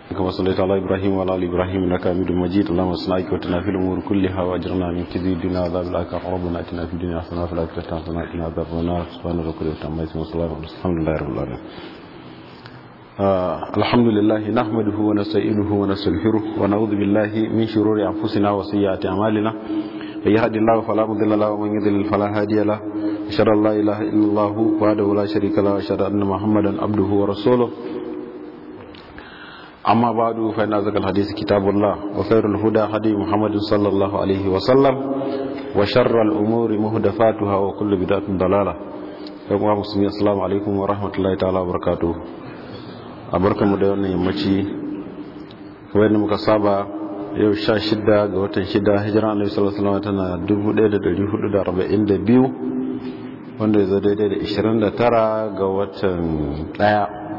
كما صليت على إبراهيم وعلى آل إبراهيم إنك حميد مجيد اللهم اصنع وتنا في الأمور كلها وأجرنا من كذب الدنيا وعذاب الآخرة ربنا آتنا في الدنيا حسنة وفي الآخرة حسنة وقنا عذاب النار سبحان ربك رب العزة والسلام الحمد لله رب العالمين آه الحمد لله نحمده ونستعينه ونستغفره ونعوذ بالله من شرور أنفسنا وسيئات أعمالنا من يهد الله فلا مضل له ومن يضلل فلا هادي له أشهد أن لا إله إلا الله وحده لا شريك له وأشهد أن محمدا عبده ورسوله أما بعد فإن أزكى الحديث كتاب الله وخير الهدى هدي محمد صلى الله عليه وسلم وشر الأمور مهدفاتها وكل بدعة ضلالة يوم مسلمين السلام عليكم ورحمة الله تعالى وبركاته أبركم دون يمشي kamar yadda muka saba yau sha shida ga watan shida hijira annabi sallallahu alaihi wasallam tana dubu ɗaya da ɗari hudu da arba'in da biyu wanda ya zo daidai da ishirin da tara ga watan ɗaya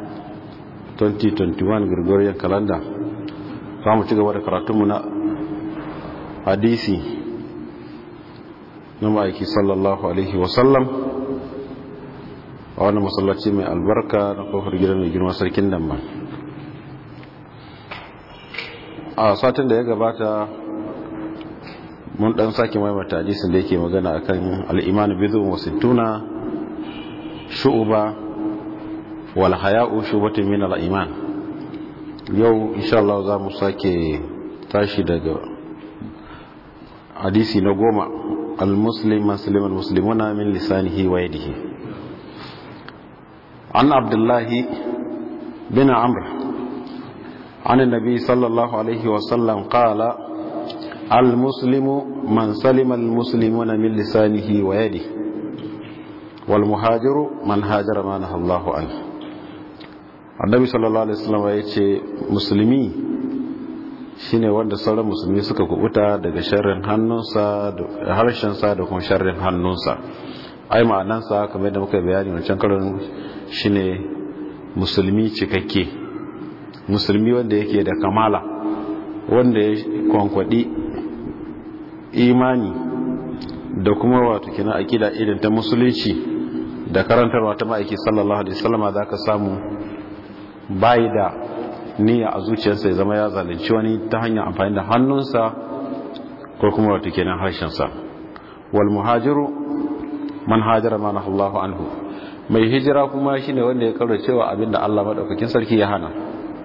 2021 Gregorian calendar za mu ci gaba da karatunmu na hadisi na ma'aiki sallallahu alaihi wasallam a wani masallaci mai albarka na kofar gidan mai girma sarkin damban a satin da ya gabata mun dan sake maimata hadisin da yake magana akan al'imanu bizu wasu tuna shu'uba walhaya'u shubatun min al-iman yau insha Allah za mu sake tashi daga hadisi na goma al-muslim muslim al-muslimuna min lisanihi wa yadihi an abdullah bin amr عن النبي صلى الله عليه وسلم قال المسلم من سلم المسلمون من لسانه ويده والمهاجر من هاجر ما نهى الله عنه annabi sallallahu alaihi wasallam ya ce musulmi shine wanda sauran musulmi suka kubuta daga sharrin hannunsa da harshensa da kuma sharrin hannunsa ai ma'anansa kamar da muka bayani wancan karon shine musulmi cikakke musulmi wanda yake da kamala wanda ya kwankwadi imani da kuma wato kina akida irin ta musulunci da karantarwa ta ma'aiki sallallahu alaihi wasallam za ka samu bayi da niyya a zuciyarsa ya zama ya zalunci wani ta hanyar amfani da hannunsa ko kuma wata kenan harshensa wal muhajiru man hajara ma Allahu anhu mai hijira kuma shine wanda ya kaura cewa abinda Allah madaukakin sarki ya hana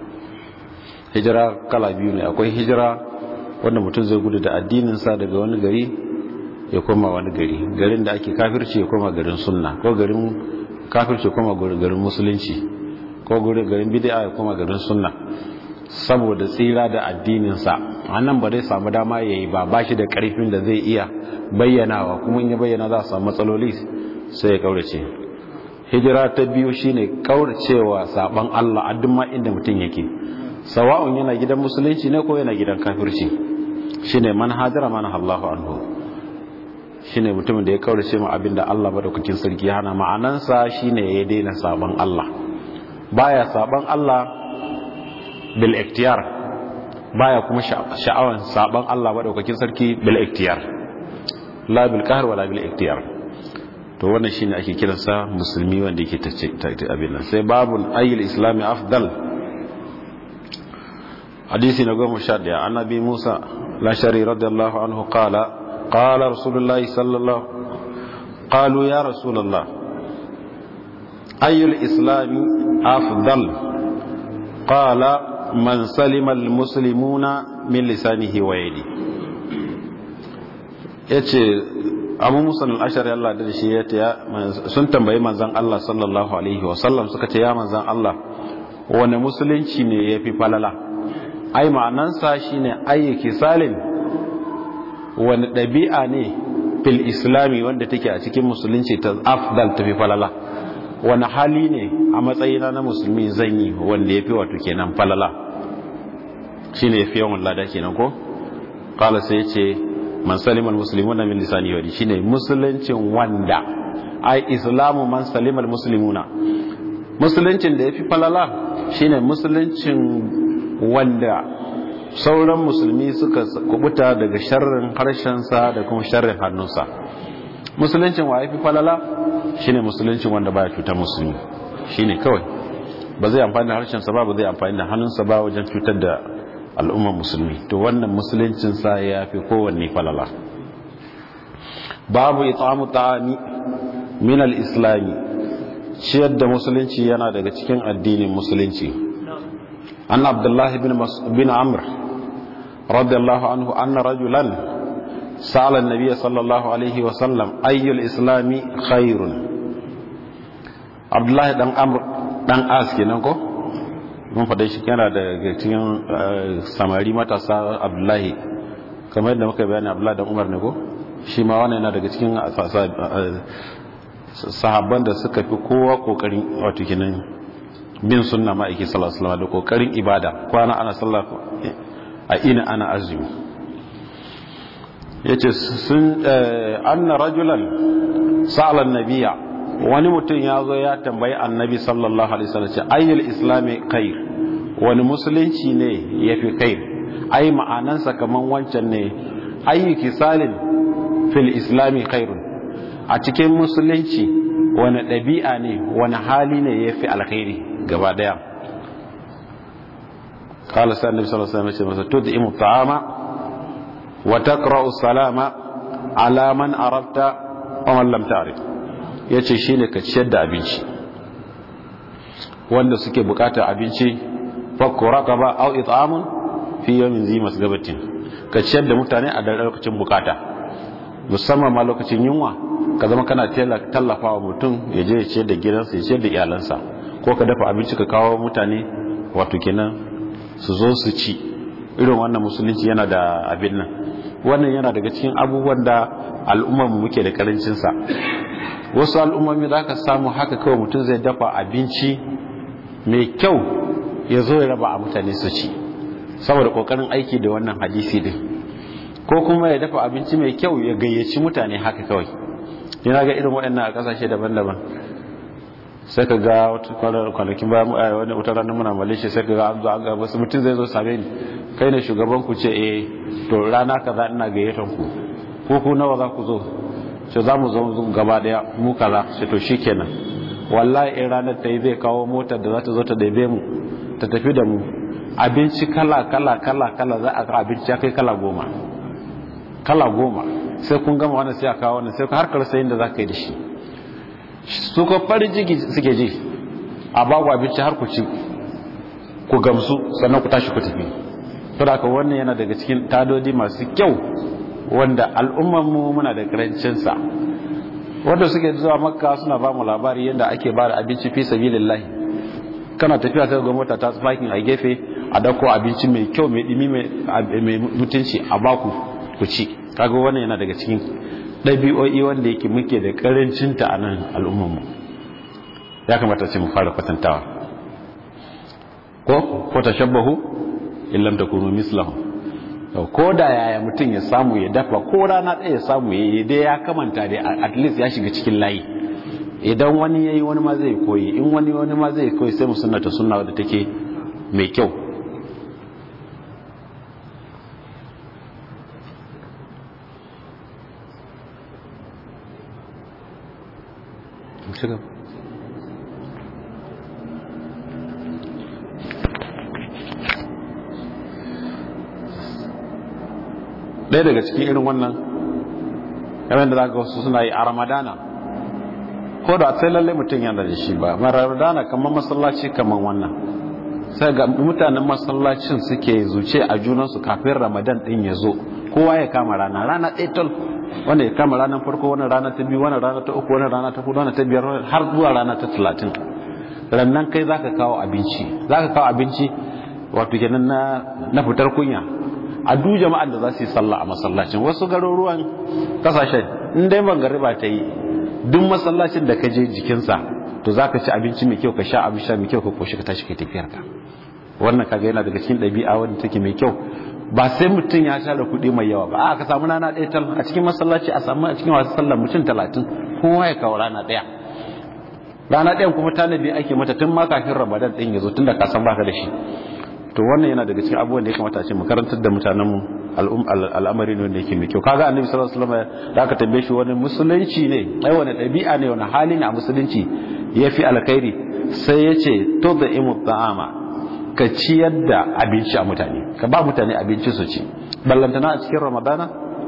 hijira kala biyu ne akwai hijira wanda mutum zai gudu da addinin sa daga wani gari ya koma wani gari garin da ake kafirci ya koma garin sunna ko garin kafirci ya koma garin musulunci ko gurin garin bid'a ya koma garin sunna saboda tsira da addininsa annan ba zai samu dama yayi ba bashi da karfin da zai iya bayyanawa kuma in ya bayyana za a samu matsaloli sai ya kaurace hijira ta biyu shine kauracewa saban Allah a duk ma inda mutum yake sawa'un yana gidan musulunci ne ko yana gidan kafirci shine man hajara man Allahu anhu shine mutumin da ya kaurace ma abinda Allah madaukakin sarki ya hana ma'anansa shine ya daina saban Allah baya saban Allah bil iktiyar baya kuma sha'awan saban Allah madaukakin sarki bil iktiyar la bil qahr wala bil iktiyar to wannan shine ake kiransa musulmi wanda yake tace abin nan sai babun ayyul islami afdal hadisi na goma sha daya annabi Musa lashari radiyallahu anhu qala qala rasulullahi sallallahu qalu ya rasulullah ayyul islami afdal qala man salima almuslimuna min lisanihi wa yadi yace abu musa al-ashari Allah da shi yace sun tambayi manzon Allah sallallahu alaihi wa sallam suka ce ya manzon Allah wani musulunci ne yafi falala ai ma'anansa shine ayyuki salim wani ɗabi'a ne fil islami wanda take a cikin musulunci ta afdal tafi falala wani hali ne a matsayina na musulmi zan yi wanda ya fi wato kenan falala shi ne fi yawan lada kenan ko kala sai ce man salimal muslimuna min lisani wadi shine musuluncin wanda ai islamu man salimal muslimuna musuluncin da ya fi falala shine musuluncin wanda sauran musulmi suka kubuta daga sharrin harshensa da kuma sharrin hannunsa musuluncin wa ya fi falala shine musuluncin wanda baya cutar musulmi shine kawai ba zai amfani da harshensa ba ba zai amfani da hannunsa ba wajen cutar da al'ummar musulmi to wannan musuluncinsa ya fi kowanne falala babu it'amu ta'ami min al-islami ciyar da musulunci yana daga cikin addinin musulunci an abdullahi bin amr radiyallahu anhu anna rajulan sa'ala an-nabiy sallallahu alaihi wa sallam ayyul islami khairun abdullahi dan amr dan as kenan ko mun faɗa shi yana daga cikin samari matasa abdullahi kamar yadda muka bayani abdullahi dan umar ne ko shi ma wannan yana daga cikin sahabban da suka fi kowa kokarin wato kenan bin sunna ma'aiki sallallahu alaihi da kokarin ibada kwana ana sallah a ina ana azumi yace sun anna rajulan sa'ala nabiyya wani mutum ya zo ya tambayi annabi sallallahu alaihi wasallam ce ayyul islami khair wani musulunci ne yafi khair ai ma'anansa kaman wancan ne ayyu kisalin fil islami khairun a cikin musulunci wani ɗabi'a ne wani hali ne ya fi alkhairi gaba ɗaya kala sa annabi sallallahu alaihi wasallam masa tud'imu ta'ama wa taqra'u salama ala man arafta wa man lam ta'rif yace shine ka ciyar da abinci wanda suke bukatar abinci fakku raqaba aw it'amun fi yawmin zi masgabatin ka ciyar da mutane a lokacin bukata musamman ma lokacin yunwa ka zama kana tallafa wa mutum ya je ya ciyar da gidansa ya ciyar da iyalansa ko ka dafa abinci ka kawo mutane wato kenan su zo su ci irin wannan musulunci yana da abin nan wannan yana daga cikin abubuwan da al'ummarmu muke da karancinsa wasu al'ummomi za ka samu haka kawai mutum zai dafa abinci mai kyau ya zo ya raba a mutane su ci saboda kokarin aiki da wannan hadisi din ko kuma ya dafa abinci mai kyau ya gayyaci mutane haka kawai yana ga irin waɗannan a ƙasashe daban-daban sai ka ga kwanakin bayan wani wata ranar muna malaysia sai ka ga an zo an ga wasu mutum zai zo same ni kai ne shugaban ku ce eh to rana kaza ina gayyatan ku ko ku nawa za ku zo ce za mu zo gaba daya mu kaza ce to shikenan wallahi in ranar ta yi zai kawo motar da za ta zo ta daibe mu ta tafi da mu abinci kala kala kala kala za a ga abinci ya kai kala goma kala goma sai kun gama wannan sai a kawo wannan sai har karsa yin da za ka yi da shi su ko farin jiki suke ji a babu abinci har ku ci ku gamsu sannan ku tashi ku tafi to da wannan yana daga cikin tadodi masu kyau wanda al'ummar mu muna da karancin sa wanda suke zuwa makka suna ba mu labari yadda ake ba da abinci fi sabilillahi kana tafiya ta ga mota ta tsakin a gefe a dauko abinci mai kyau mai dimi mai mutunci a baku ku ci kaga wannan yana daga cikin ɗabi'o'i wanda yake muke da ƙarancinta a nan al'ummarmu ya kamata ce mu fara kwatantawa ko ko tashabbahu illam takunu mislahu ko da yaya mutum ya samu ya dafa ko rana ɗaya ya samu ya yi dai ya kamanta dai at least ya shiga cikin layi idan wani yayi wani ma zai koyi in wani wani ma zai koyi sai mu sunnata sunna wadda take mai kyau shiga ɗaya daga cikin irin wannan yawan da za ga wasu suna yi a ramadana ko da sai lallai mutum yana da shi ba ramadana kamar masallaci kamar wannan sai ga mutanen masallacin suke zuce a junansu kafin ramadan ɗin ya zo kowa ya kama rana rana ɗaya tal wanda ya kama ranar farko wani rana ta biyu wani rana ta uku wani rana ta hudu wani ta biyar har zuwa rana ta talatin rannan kai zaka kawo abinci zaka kawo abinci wato kenan na na fitar kunya a duk jama'an da za su yi sallah a masallacin wasu garuruwan kasashen in dai magariba ta yi duk masallacin da ka je jikinsa to zaka ci abinci mai kyau ka sha abin sha mai kyau ka koshi ka tashi kai tafiyar ka wannan kaga yana daga cikin ɗabi'a wanda take mai kyau ba sai mutum ya share kuɗi mai yawa ba a ka samu rana ɗaya tal a cikin masallaci a samu a cikin wasu sallar mutum talatin kowa ya kawo rana ɗaya rana ɗayan kuma tanadi ake mata tun ma kafin ramadan ɗin ya zo tun da ka san baka da shi to wannan yana daga cikin abubuwan da ya kamata a ce mu karantar da mutanen mu al'amari ne wanda yake mai kyau kaga annabi sallallahu alaihi wasallam da aka tambaye shi wani musulunci ne ai wani ɗabi'a ne wani hali ne a musulunci yafi alkhairi sai yace to da imu ta'ama ka ciyar da abinci a mutane ka ba mutane abinci su ci ballantana a cikin ramadana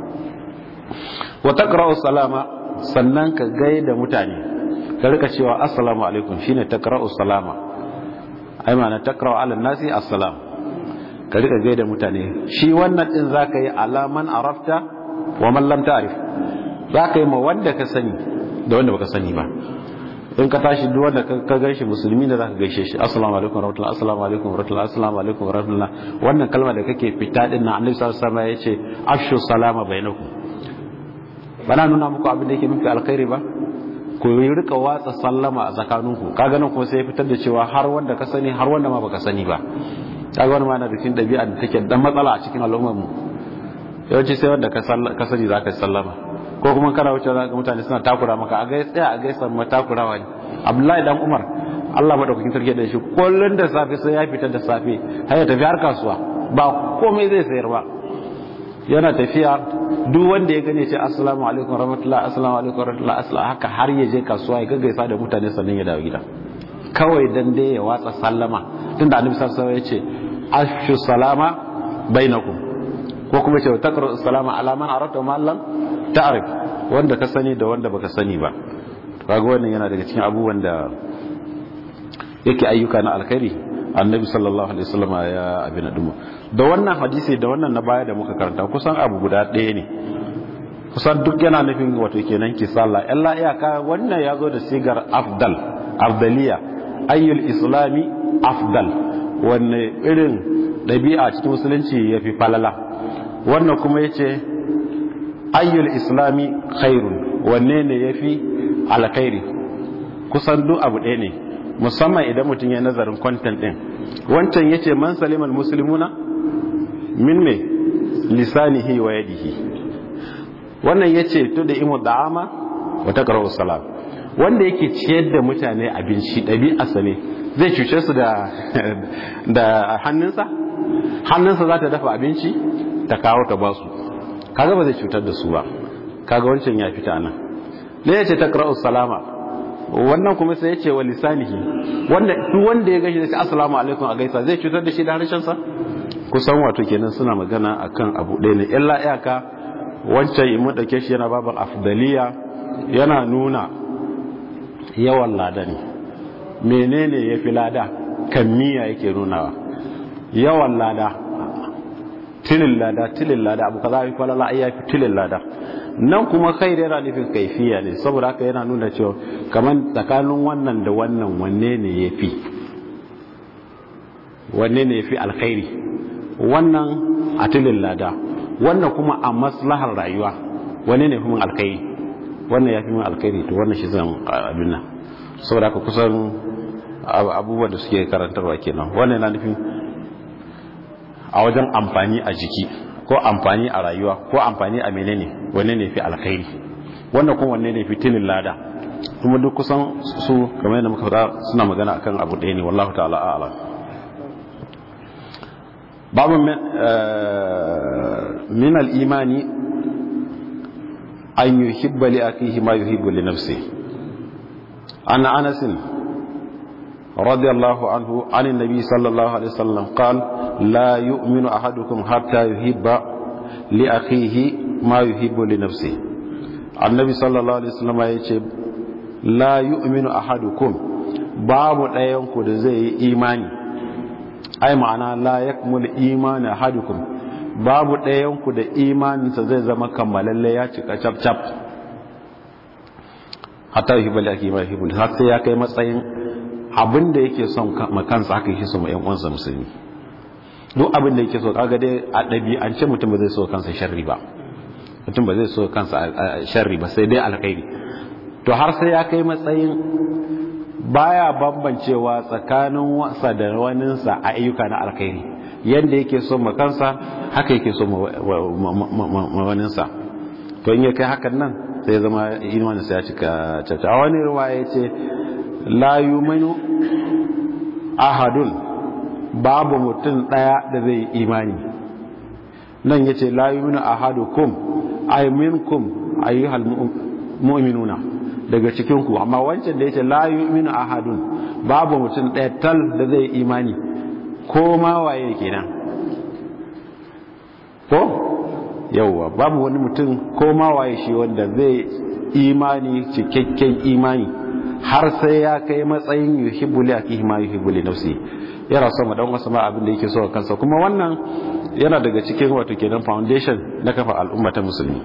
wa taqra'u salama sannan ka gaida mutane ka rika cewa assalamu alaikum shine taqra'u salama ai ma'ana taqra'u ala nasi assalam ka rika gaida mutane shi wannan din zaka yi alaman arafta wa man lam ta'rif zaka yi ma wanda ka sani da wanda baka sani ba in ka tashi duk wanda ka gaishe musulmi da zaka gaishe shi assalamu alaikum warahmatullahi assalamu alaikum warahmatullahi assalamu alaikum warahmatullahi wannan kalma da kake fita din nan annabi sallallahu alaihi wasallam yace afshu salama bainakum bana nuna muku abin da yake nufi alkhairi ba ku rika watsa sallama a tsakaninku kaga nan kuma sai ya fitar da cewa har wanda ka sani har wanda ma baka sani ba kaga wani ma na da cikin dabi'a da take dan matsala a cikin al'ummar mu yawanci sai wanda ka sani zaka sallama ko kuma kana wuce za ga mutane suna takura maka a gaisa tsaya a gaisa ma takurawa ne abdullahi dan umar Allah madaukakin sarki da shi kullun da safe sai ya fita da safe har ya tafi har kasuwa ba komai zai sayar ba yana tafiya duk wanda ya gane ce assalamu alaikum warahmatullahi assalamu alaikum warahmatullahi assalamu haka har ya je kasuwa ya gaggaisa da mutane sannan ya dawo gida kawai dan dai ya watsa sallama tunda annabi sallallahu alaihi wasallam ya ce afshu salama bainakum ko kuma ce takru salama ala man arata ma lam ta'rif wanda ka sani da wanda baka sani ba kaga wannan yana daga cikin abubuwan da yake ayyuka na alkhairi annabi sallallahu alaihi wasallam ya abin dumu da wannan hadisi da wannan na baya da muka karanta kusan abu guda ɗaya ne kusan duk yana nufin wato kenan ki sallah illa iyaka wannan ya zo da sigar afdal afdaliya ayyul islami afdal wanne irin ɗabi'a cikin musulunci ya fi falala wannan kuma ya ce ayyul islami khairun wanne ne ya fi alkhairi kusan duk abu ɗaya ne musamman idan mutum ya nazarin kwantan ɗin wancan ya ce man salimal musulmuna min me lisanihi wa yadihi wannan ya ce to da imu da'ama wa taqra'u salam wanda yake ciyar da mutane abinci ɗabi'arsa ne zai cuce su da da hannunsa hannunsa za ta dafa abinci ta kawo ta ba su kaga ba zai cutar da su ba kaga wancan ya fita nan ne ya ce taqra'u salama wannan kuma sai ya ce wa lisanihi wanda duk wanda ya gashi da ce assalamu alaikum a gaisa zai cutar da shi da harshen sa kusan wato kenan suna magana akan abu ɗaya ne illa iyaka wancan in mun dauke shi yana babar afdaliya yana nuna yawan lada ne menene ya fi lada kan miya yake nunawa yawan lada tilin lada tilin lada abu kaza fi falala ai yafi tilin lada nan kuma kai yana nufin kaifiya ne saboda haka yana nuna cewa kamar tsakanin wannan da wannan wanne ne yafi wanne ne yafi alkhairi wannan a tilin lada wannan kuma a maslahar rayuwa wanne ne kuma alkhairi wannan yafi min alkhairi to wannan shi zan abin nan saboda haka kusan abubuwan da suke karantarwa kenan wannan yana nufin a wajen amfani a jiki ko amfani a rayuwa ko amfani a menene wanne ne fi alkhairi wannan kuma wanne ne fi tilin lada kuma duk kusan su kamar yadda muka fara suna magana akan abu ɗaya ne wallahu ta'ala a'lam babu min al-imani an yuhibba li akihi ma yuhibbu li nafsihi an anas رضي الله عنه عن النبي صلى الله عليه وسلم قال لا يؤمن أحدكم حتى يحب لأخيه ما يحب لنفسه النبي صلى الله عليه وسلم يقول لا يؤمن أحدكم باب ɗayanku da zai yi imani ai ma'ana la yakmul imani ahadukum babu ɗayanku da imaninsa zai zama kammalalle ya cika cap cap hatta yuhibbu li akhihi ma yuhibbu har sai ya kai matsayin abin da yake son kansa haka yake so ma yan uwansa musulmi duk abin da yake so kaga dai a ɗabi'ance mutum ba zai so kansa sharri ba mutum ba zai so kansa sharri ba sai dai alkhairi to har sai ya kai matsayin baya bambancewa tsakanin wasa da waninsa a ayyuka na alkhairi yanda yake so ma kansa haka yake so ma waninsa to in ya kai hakan nan sai zama imaninsa ya cika caca a wani ruwa ya ce la yuminu ahadun babu mutum daya da zai imani nan yace la yuminu ahadukum ay minkum ayyuhal mu'minuna daga cikin ku amma wancan da yace la yu'minu ahadun babu mutum ɗaya tal da zai imani ko ma waye kenan ko yauwa babu wani mutum ko ma waye shi wanda zai imani cikakken imani har sai ya kai matsayin yuhibbu li akihi ma yuhibbu li nafsi yana so ma dan wasu ma abin da yake so kansa kuma wannan yana daga cikin wato kenan foundation na kafa al'umma ta musulmi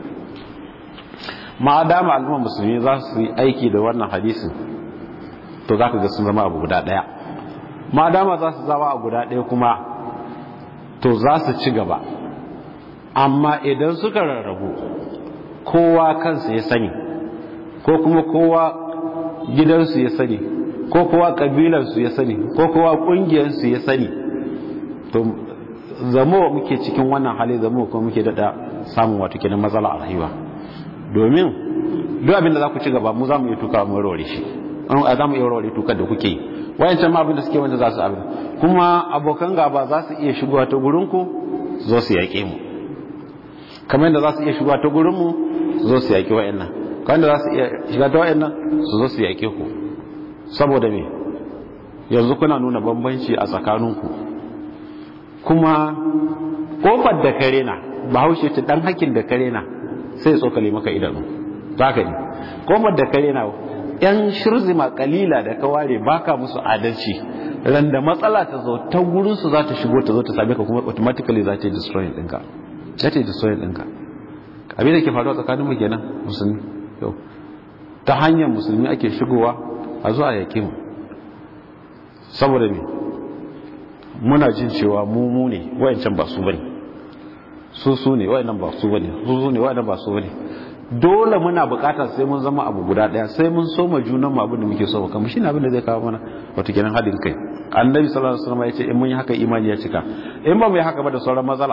ma dama al'umma musulmi za su yi aiki da wannan hadisin to zaka ga sun zama abu guda daya ma dama za su zama abu guda daya kuma to za su ci gaba amma idan suka rarrabu kowa kansa ya sani ko kuma kowa gidansu ya sani ko kowa kabilansu ya sani ko kowa kungiyarsu ya sani to zamo muke cikin wannan hali zamo kuma muke dada samun wato kenan matsala a rayuwa domin duk abin da za ku ci gaba mu za mu yi tuka mu warware shi a za mu iya warware tukar da kuke yi wayancan ma abin da suke wanda za su abin kuma abokan gaba za su iya shigowa ta gurinku zo su yaƙe mu kamar yadda za su iya shigowa ta gurinmu su zo su yaƙi wa'annan kamar yadda za su iya shiga ta wa'annan su zo su yaƙe ku saboda me yanzu kuna nuna bambanci a tsakaninku kuma kofar da kare na bahaushe ce dan hakin da kare na sai tsokale maka idanu za ka ne kofar da kare na yan shirzima kalila da ka ware baka musu adalci ran da matsala ta zo ta gurinsu za ta shigo ta zo ta same ka kuma automatically za ta yi destroying ɗinka za ta yi destroying ɗinka abin da ke faruwa tsakanin mu kenan musulmi yau ta hanyar musulmi ake shigowa a zuwa yaƙi mu saboda me muna jin cewa mu mu ne wayancan ba su bane su su ne wayannan ba su bane su su ne wayannan ba su bane dole muna bukatar sai mun zama abu guda daya sai mun soma junan mu abin da muke so kamar shine abin da zai kawo mana wato kenan hadin kai annabi sallallahu alaihi wasallam ya ce in mun yi haka imani ya cika in ba mu yi haka ba da sauran matsala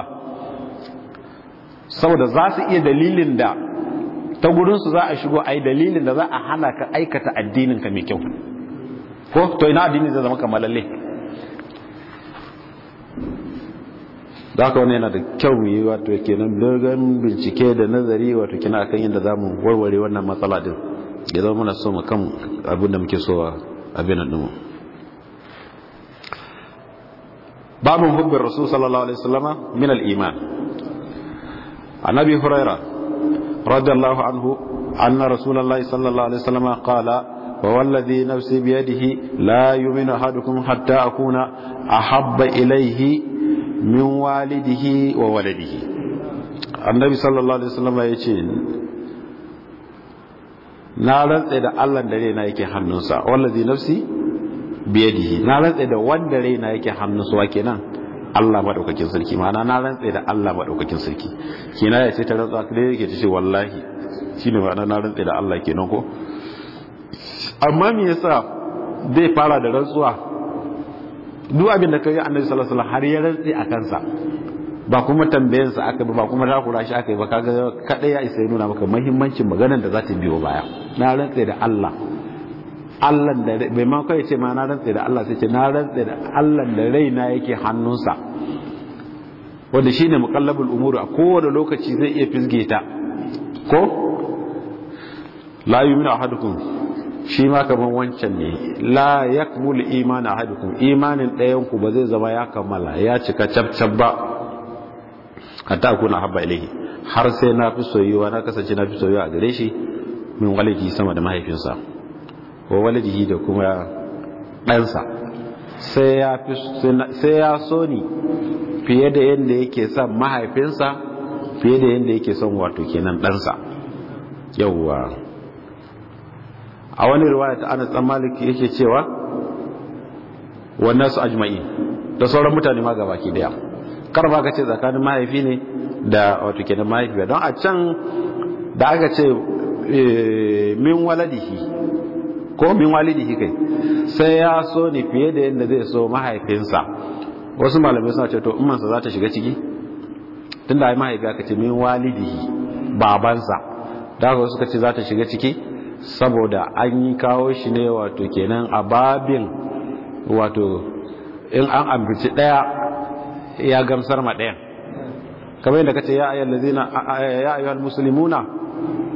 saboda za su iya dalilin da ta gurin su za a shigo ai dalilin da za a hana ka aikata addinin ka mai kyau ko to ina addini zai zama kamalalle da haka wani yana da kyau mu yi wato kenan dogon bincike da nazari wato kenan akan yadda za mu warware wannan matsala din ya zama muna so mu kan abin da muke so abin nan mu babun hubbin rasul sallallahu alaihi wasallama min al-iman annabi huraira radiyallahu anhu anna rasulullahi sallallahu alaihi wasallama qala ووالذي نفسي بيده لا يؤمن أحدكم حتى أكون أحب إليه min walidihi wa waladihi annabi sallallahu alaihi wasallam ya ce na rantsa da Allah da raina yake hannunsa wallazi nafsi biyadihi na rantsa da wanda raina yake hannunsa wa kenan Allah madaukakin sarki ma'ana na rantsa da Allah madaukakin sarki kenan ya ce ta rantsa da yake ce wallahi shine ma'ana na rantsa da Allah kenan ko amma me yasa zai fara da rantsuwa duk abin da kai annabi sallallahu alaihi wasallam har ya rantsi a kansa ba kuma tambayen sa aka ba kuma takura shi aka yi ba kaga kada ya isa ya nuna maka muhimmancin maganar da za ta biyo baya na rantsi da Allah Allah da bai ma kai ce ma na rantsi da Allah sai ce na rantsi da Allah da raina yake hannunsa wanda shine muqallabul umuri a kowane lokaci zai iya fisge ta ko la yu'minu ahadukum shi ma kamar wancan ne la yakmul imanu ahadukum imanin ɗayan ku ba zai zama ya kammala ya cika cabcab ba hatta kuna habba ilaihi har sai na fi soyuwa na kasance na fi soyuwa a gare shi min walidi sama da mahaifinsa wa walidihi da kuma ɗansa sai ya fi sai ya so ni fiye da yadda yake son mahaifinsa fiye da yadda yake son wato kenan ɗansa yawwa a wani riwaya ta Anas dan Malik yake cewa wannan su ajma'i da sauran mutane ma gabaki daya kar ba ka ce tsakanin mahaifi ne da wato kenan mahaifi don a can da aka ce min waladihi ko min walidihi kai sai ya so ne fiye da yadda zai so mahaifinsa wasu malamai suna ce to ummansa za ta shiga ciki tunda ai mahaifi aka ce min walidihi babansa da haka suka ce za ta shiga ciki saboda an yi kawo shi ne wato kenan a babin wato in an ambaci daya ya gamsar ma ɗayan kamar yadda kace ya ayyuhal ladzina ya ayyuhal muslimuna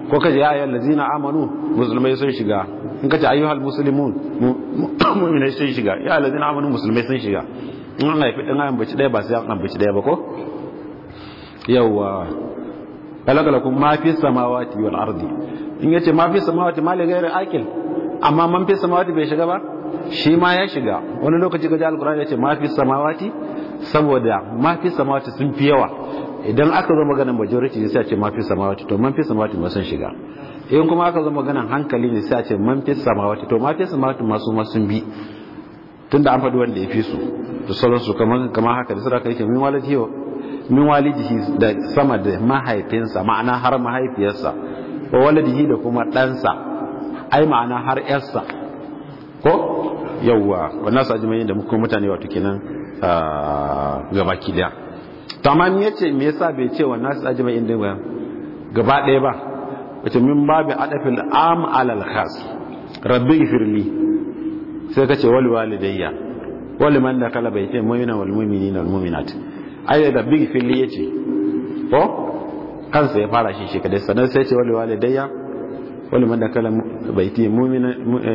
ko kace ya ayyuhal ladzina amanu musulmai sun shiga in kace ayyuhal muslimun mu'minai sun shiga ya ladzina amanu musulmai sun shiga in an haifi dan ayan bace daya ba sai an bace daya ba ko yawa kalakalakum ma fi samawati wal ardi in yace ma fi samawati ma li ghairi akil amma man fi samawati bai shiga ba shi ma ya shiga wani lokaci ga alkur'ani yace ma fi samawati saboda ma fi samawati sun fi yawa idan aka zo maganar majority ne sai a ce ma fi samawati to man fi samawati ma sun shiga in kuma aka zo maganar hankali ne sai a ce man fi samawati to ma fi samawati ma su ma sun bi tunda an faɗi wanda ya fi su da sauransu kamar kamar haka da saraka yake min walidi min walidihi da sama da mahaifinsa ma'ana har mahaifiyarsa wa walidihi da kuma ɗansa ai ma'ana har yarsa ko yawwa wannan su ajimai da muka mutane wato kenan gabaki daya to amma me yace me yasa bai ce wannan su ajimai din ba gaba daya ba wace min babu adafil am alal khas rabbi ifirli sai kace wal walidayya wal man da kala bai ce mu'mina wal mu'minina wal mu'minat ai rabbi ifirli yace ko kansa ya fara shi shi kadai sannan sai ce wal walidayya ولمن دخل بيتي مؤمنا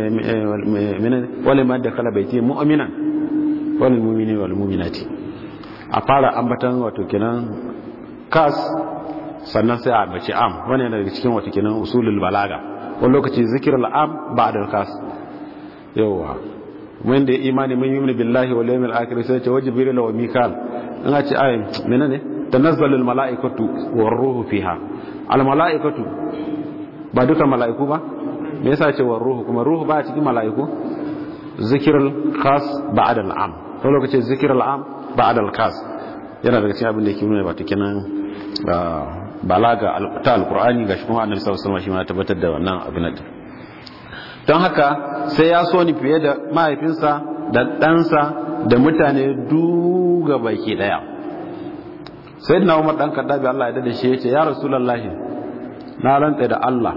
ولمن دخل بيتي مؤمنا وللمؤمنين والمؤمنات a fara ambatan wato kenan kas sannan sai a bace am wani yana daga cikin wato kenan usulul balaga wani lokaci zikirul am ba'da kas yawa mun da imani mun yi billahi wal yawmil akhir sai ce wajibril wa mikal in a ce ayin menene tanazzalul malaikatu war ruhu fiha al malaikatu ba duka mala'iku ba me yasa ce wa ruhu kuma ruhu ba cikin mala'iku zikirul khas ba'da al'am to lokacin zikirul am ba'da al-khas yana daga cikin abin da yake nuna ba kenan balaga ta alqur'ani gashi kuma annabi sallallahu alaihi wasallam shi ma tabbatar da wannan abin da don haka sai ya so ni fiye da mahaifinsa da ɗansa da mutane duga baki daya sayyidina umar dan kaddabi Allah ya dade shi yace ya rasulullahi na rantsa da Allah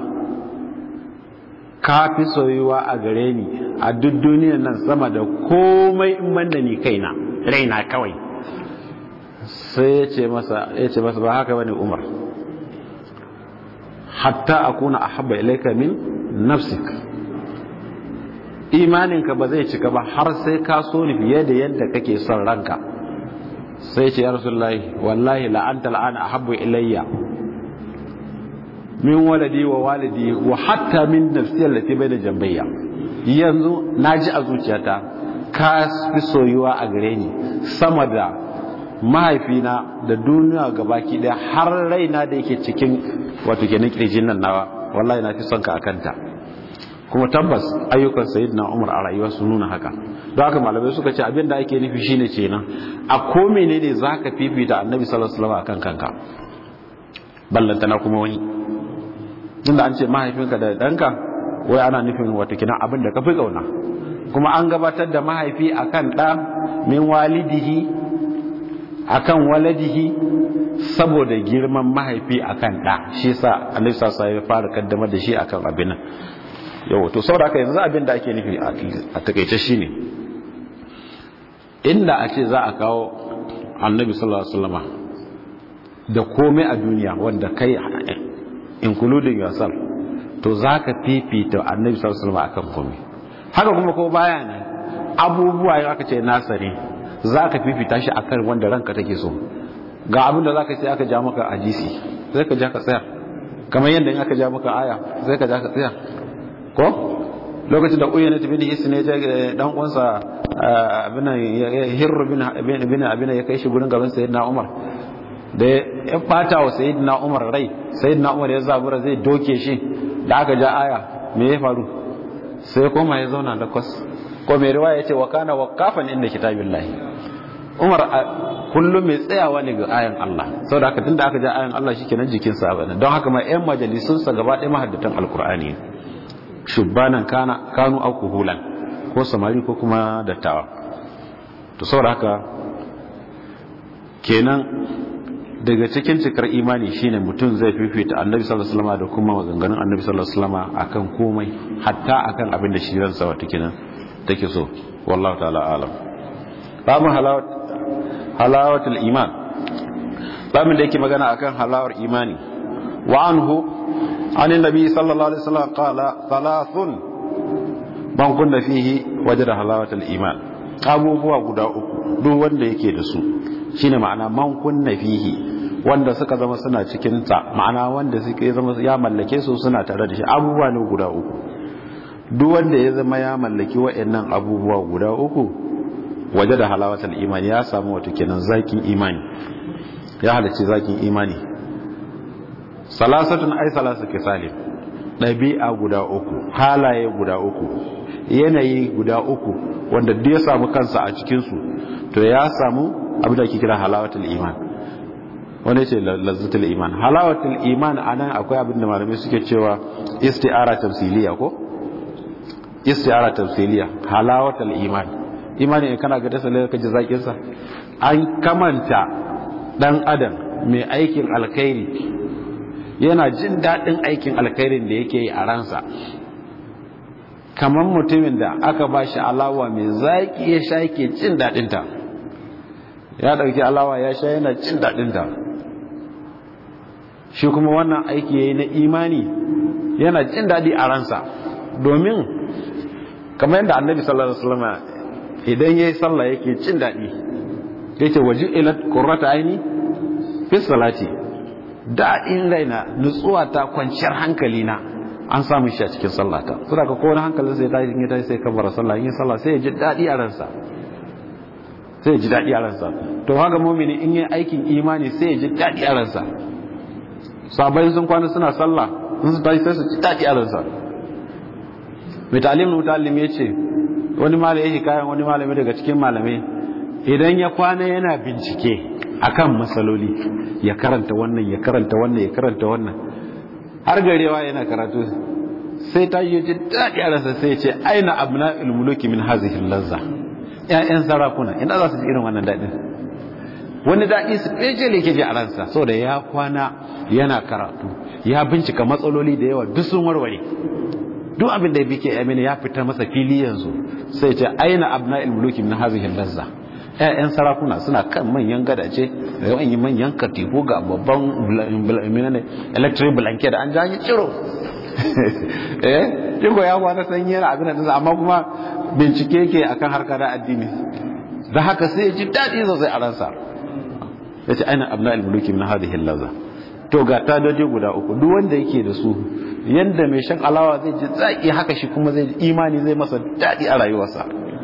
ka fi soyuwa a gare ni a duk duniyar nan sama da komai in banda ni kaina raina kawai sai ya ce masa ya ce masa ba haka bane Umar hatta akuna ahabba ilayka min nafsik imaninka ba zai cika ba har sai ka so ni fiye da yadda kake son ranka sai ce ya rasulullahi wallahi la anta al'ana ahabbu ilayya min waladi wa walidi wa hatta min nafsi allati bayna jambayya yanzu naji a zuciyata ka fi soyuwa a gare ni sama da mahaifina da duniya gabaki daya har raina da yake cikin wato kenan kirjin nan nawa wallahi na fi son ka akanta kuma tabbas ayyukan sayyidina Umar a rayuwa sun nuna haka don haka malamai suka ce abin da ake nufi shine kenan a ko menene zaka fifita annabi sallallahu alaihi wasallam akan kanka ballantana kuma wani tunda an ce mahaifinka da ɗanka wai ana nufin wata kina abin da ka fi ƙauna kuma an gabatar da mahaifi akan ɗa min walidihi akan waladihi saboda girman mahaifi akan ɗa shi sa annabi sa ya fara kaddamar da shi akan abin nan yau to saboda haka yanzu abin da ake nufi a takaice shine inda a ce za a kawo annabi sallallahu alaihi wasallama da komai a duniya wanda kai including yourself to za ka fifita annabi sallallahu alaihi wasallam akan komai haka kuma ko baya ne abubuwa ya aka ce nasari za ka fifita shi akan wanda ranka take so ga abin da za ka ce aka ja maka hadisi sai ka ja ka tsaya kamar yadda in aka ja maka aya sai ka ja ka tsaya ko lokacin da uyyana bin his ne ya dan uwansa abin hirru bin bin abin ya kai shi gurin gaban sayyidina umar da ya bata wa sayyidina umar rai sayyidina umar ya zabura zai doke shi da aka ja aya me ya faru sai koma ya zauna da kwas ko mai riwaya yace wa kana waqafan inda kitabillahi umar kullum mai tsayawa ne ga ayan Allah saboda haka tunda aka ja ayan Allah shikenan jikin sa bane don haka ma ƴan majalisun sa gaba ɗaya mahaddatan alqur'ani shubbanan kana kanu akuhulan ko samari ko kuma dattawa to saboda haka kenan daga cikin cikar imani shine mutum zai fifita annabi sallallahu alaihi wasallam da kuma maganganun annabi sallallahu alaihi wasallam akan komai hatta akan abin da shi ransa wata kenan take so wallahu ta'ala alam babu halawat halawatul iman babin da yake magana akan halawar imani wa anhu an nabi sallallahu alaihi wasallam qala thalathun man kunna fihi wajada halawatul iman abubuwa guda uku duk wanda yake da su shine ma'ana man kunna fihi wanda suka zama suna cikin ta ma'ana wanda suke zama ya mallake su suna tare da shi abubuwa ne guda uku duk wanda ya zama ya mallaki wa'annan abubuwa guda uku waje da halawatul imani ya samu wato kenan zakin imani ya halarci zakin imani salasatun ai salasa kisalim ɗabi'a guda uku halaye guda uku yanayi guda uku wanda duk ya samu kansa a cikinsu to ya samu abin da ake kira halawatul iman wanda ce lazzatul iman halawatul iman anan akwai abin da malamai suke cewa isti'ara tamsiliya ko isti'ara tamsiliya halawatul iman imani in kana ga dasa ka ji zakin sa an kamanta dan adam mai aikin alkhairi yana jin daɗin aikin alkhairin da yake yi a ransa kamar mutumin da aka ba shi alawa mai zaƙi ya sha yake jin daɗinta ya ɗauki alawa ya sha yana jin daɗinta shi kuma wannan aiki ya yi na imani yana jin daɗi a ransa domin kamar yadda annabi sallallahu alaihi wasallam idan ya yi sallah yake jin daɗi yake waje ilat qurrata aini fi salati daɗin raina nutsuwa ta kwanciyar hankali na an samu shi a cikin sallata suna ka kowane hankalin sai ta yi ta sai kabara sallah yin sallah sai ya ji daɗi a ransa sai ya ji daɗi a ransa to haka mumini in yi aikin imani sai ya ji daɗi a ransa sabai sun kwana suna sallah in su tashi sai su ji daɗi a ransa mai talim mutalim ya ce wani malami ya kayan wani malami daga cikin malamai idan ya kwana yana bincike akan matsaloli ya karanta wannan ya karanta wannan ya karanta wannan har garewa yana karatu sai ta yi ji daɗi a rasa sai ce aina abna ilmuluki min hazihin lazza ƴaƴan sarakuna ina za su ji irin wannan daɗin wani daɗi su ɗaya ne ke ji a ransa saboda ya kwana yana karatu ya bincika matsaloli da yawa duk sun warware duk abin da bike amina ya fitar masa fili yanzu sai ce aina abna ilmuluki min hazihin lazza ƴaƴan sarakuna suna kan manyan gadace da yawan manyan katifu ga babban electric blanket an janye ciro eh jingo ya kwana sanyi yana abin da amma kuma bincike ke akan harkar addini da haka sai ya ji daɗi sosai a ransa ya ce aina abna al-muluki min hadhihi al-laza to ga tadoji guda uku duk wanda yake da su yanda mai shan alawa zai ji zaki haka shi kuma zai imani zai masa daɗi a rayuwarsa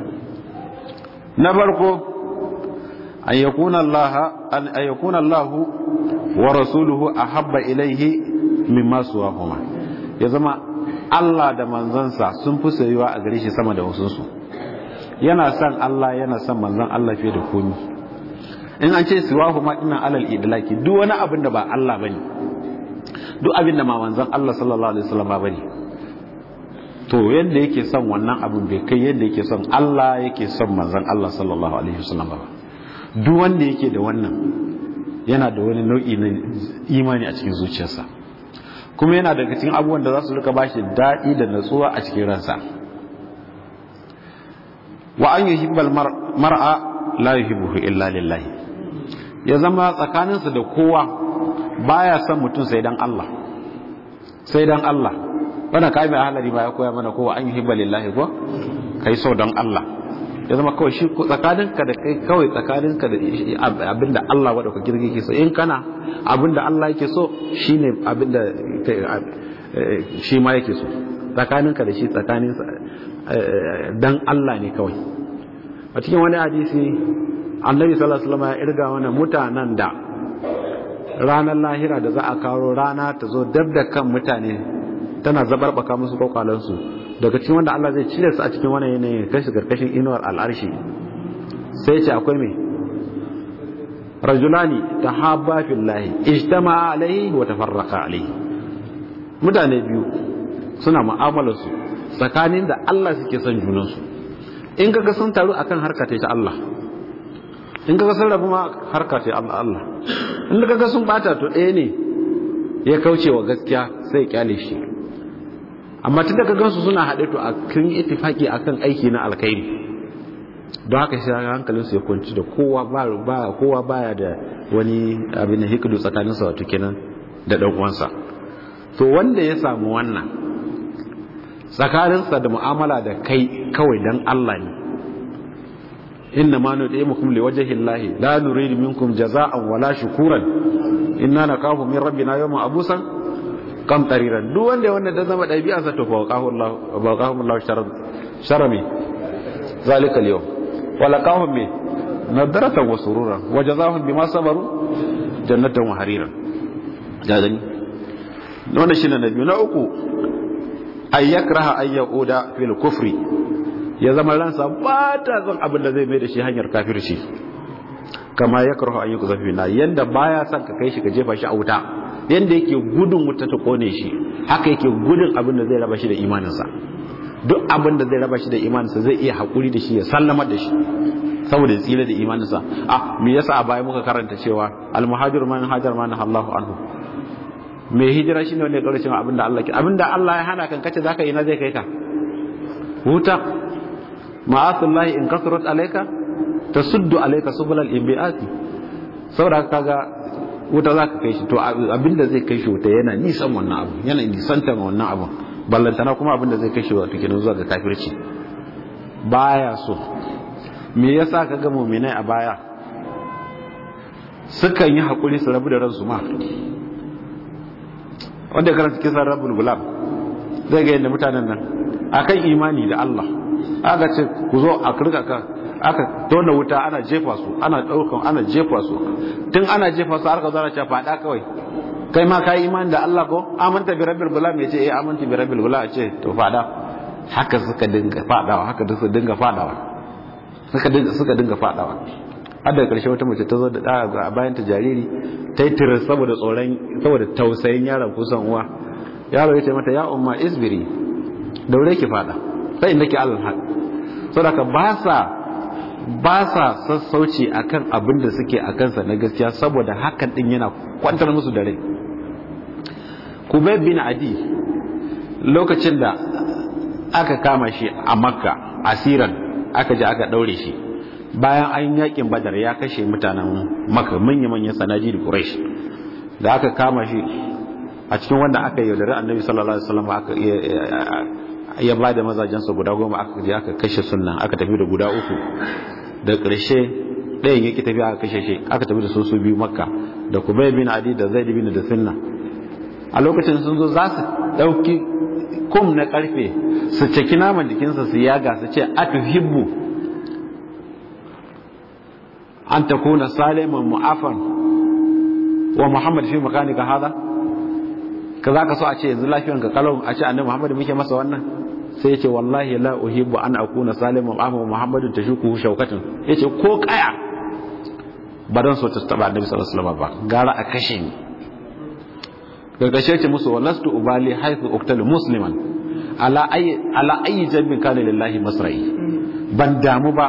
na farko an yakuna Allah an yakuna Allah wa rasuluhu ahabba ilayhi mimma suwahuma ya zama Allah da manzansa sun fi soyuwa a gare shi sama da wasunsu yana son Allah yana son manzan Allah fiye da komi in an ce suwahuma dinnan alal idlaki duk wani abin da ba Allah bane duk abin da ma manzan Allah sallallahu alaihi wasallam ba bane to yadda yake son wannan abin bai kai yadda yake son Allah yake son manzan Allah sallallahu alaihi wasallam ba duk wanda yake da wannan yana da wani nau'i na imani a cikin zuciyarsa kuma yana daga cikin abubuwan da za su rika bashi daɗi da natsuwa a cikin ransa wa an yuhibbal mar'a la yuhibbuhu illa lillahi ya zama tsakaninsa da kowa baya son mutum sai dan Allah sai dan Allah wannan kai mai halari ba ya koya mana kowa an yuhibba lillahi ko kai so dan Allah ya zama kawai shi tsakaninka da kai kawai tsakaninka da abinda Allah wadda ka girgi ke so in kana abinda Allah yake so shine abinda shi ma yake so tsakaninka da shi tsakanin dan Allah ne kawai a cikin wani hadisi annabi sallallahu alaihi wasallam ya irga wani mutanen da ranar lahira da za a kawo rana ta zo dab da kan mutane tana zabarbaka musu kwakwalansu daga cikin wanda Allah zai cire su a cikin wani yanayi kashi karkashin inuwar al'arshi sai ce akwai mai rajulani ta haɓa fillahi ijtama alaihi wa tafarraka alaihi mutane biyu suna mu'amalarsu tsakanin da Allah suke son junansu in kaga sun taru akan harka ta Allah in kaga sun rabu ma harka ta Allah Allah in kaga sun bata to ɗaya ne ya kauce wa gaskiya sai kyale shi amma tun da ka gansu suna haɗe to a kan ittifaki akan aiki na alkhairi don haka shi hankalinsu ya kwanci da kowa ba kowa baya da wani abin da hikidu tsakanin sa wato kenan da dan uwansa to wanda ya samu wannan tsakaninsa da mu'amala da kai kawai dan Allah ne inna ma nud'imukum liwajhi llahi la nuridu minkum jazaa'an wala shukuran inna nakafu min rabbina yawman abusan kam tariran duk wanda wanda da zama dabi'arsa to fawqahu Allah fawqahu Allah sharar sharami zalika al-yawm wala qahum min nadratan wa sururan wa jazaahum bima sabaru jannatan wa hariran da gani wannan shine na biyu na uku ay yakraha ay yaquda fil kufri ya zama ransa ba ta son abin da zai mai da shi hanyar kafirci kama yakrahu an yuqza fi na yanda baya son ka kai shi ka jefa shi a wuta yanda yake gudun wuta ta kone shi haka yake gudun abin da zai raba shi da imaninsa duk abin da zai raba shi da imaninsa zai iya haƙuri da shi ya sallama da shi saboda ya tsira da imaninsa a me yasa a baya muka karanta cewa almuhajir man hajar man Allahu anhu mai hijira shine wanda ya kaura cewa abinda Allah ke abinda Allah ya hana kan kace zaka yi na zai kai ka huta ma'asullahi in kasrat alayka tasuddu alayka subul al-inbiati saboda kaga wuta zaka kai shi to abinda zai kai shi wuta yana nisan wannan abu yana nisantan wannan abu ballantana kuma abinda zai kai shi wato kenan zuwa ga kafirci baya so me yasa kaga mu'minai a baya sukan yi hakuri su rabu da ransu ma wanda ya karanta kisan rabbul gulam zai ga yadda mutanen nan akan imani da Allah aka ce ku zo a kirga ka aka tona wuta ana jefa su ana daukan ana jefa su tun ana jefa su aka zara cewa fada kawai kai ma kai imani da Allah ko amanta bi rabbil gulam yace eh amanta bi rabbil gulam ce to fada haka suka dinga fadawa haka suka dinga fadawa suka dinga suka dinga fadawa har da karshe wata mace ta zo da ɗa a bayan ta jariri ta yi tirar saboda tsoron saboda tausayin yaron kusan uwa yaro ya ce mata ya umma isbiri daure ki fada sai inda ki allah haɗ saboda ba sa ba sa sassauci akan abin da suke a kansa na gaskiya saboda hakan din yana kwantar musu da rai kubay bin adi lokacin da aka kama shi a makka asiran aka je aka daure shi bayan an yakin badar ya kashe mutanen maka manya-manyan sanaji da quraish da aka kama shi a cikin wanda aka yaudari annabi sallallahu alaihi wasallam aka ya ba da mazajensa guda goma aka je aka kashe sunna aka tafi da guda uku da ƙarshe ɗayan yake tafi aka kashe shi aka tafi da su su biyu makka da kubay bin adi da zaid bin da sunna a lokacin sun zo za su ɗauki kum na ƙarfe su caki naman jikinsa su yaga su ce atuhibbu an ta kuna saliman mu'afan wa muhammad fi makanika hada ka za ka so a ce yanzu lafiyan ka kalau a ce annabi muhammad muke masa wannan sai ya ce wallahi la uhibbu an akuna saliman mu'afan wa muhammadin tashuku shaukatin ya ce ko kaya ba don so ta taba annabi sallallahu alaihi wasallam ba gara a kashe ni gargashe ce musu walastu ubali haythu uqtalu musliman ala ayi ala ayi jambin kana lillahi masra'i ban damu ba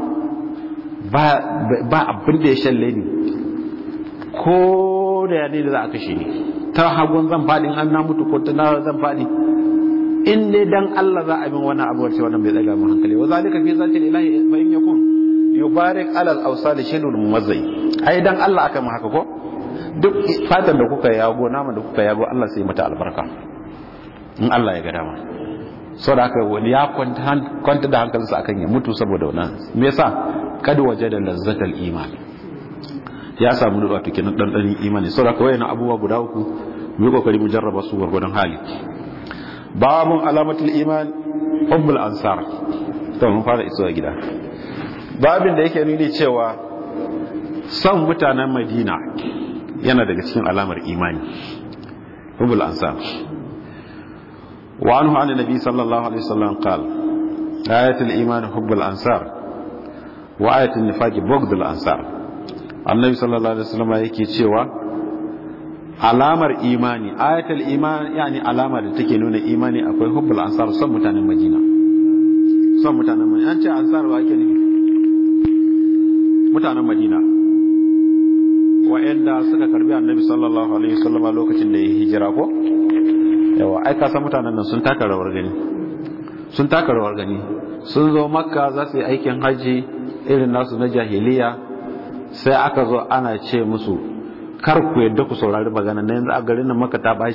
ba abin da ya shalle ni ko da ya ne da za a kashe ni ta hagun zan faɗi an na mutu ko ta na zan faɗi in dai dan Allah za a bin wani abu wacce wannan bai daga mu hankali wa zalika fi zati ilahi fa in yakun yubarik ala al-awsal shilul mumazzai ai dan Allah aka mu haka ko duk fatan da kuka yago naman da kuka yago Allah sai mata albarka in Allah ya ga dama saboda haka wani ya kwanta da hankalinsa akan ya mutu saboda wannan me yasa kad wajada lazzatal iman ya samu da wato kenan dan dan imani saboda haka wayannan abubuwa guda uku mu yi kokari mu jarraba su gurgurdan hali babun alamatul iman hubbul ansar to mun fara isowa gida babin da yake nuni cewa son mutanen madina yana daga cikin alamar imani hubbul ansar wa anhu an nabi sallallahu alaihi wasallam qala ayatul iman hubbul ansar wa ayatul nifaq bughdul ansar annabi sallallahu alaihi wasallam yake cewa alamar imani ayatul iman yani alama da take nuna imani akwai hubbul ansar son mutanen madina son mutanen madina an ce ansar wa ake nufi mutanen madina wa'anda suka karbi annabi sallallahu alaihi wasallam lokacin da ya hijira ko yawa ai ka san mutanen nan sun taka rawar gani sun taka rawar gani sun zo makka za su yi aikin haji irin nasu na jahiliya sai aka zo ana ce musu kar ku yadda ku saurari magana na yanzu a garin nan maka ta baci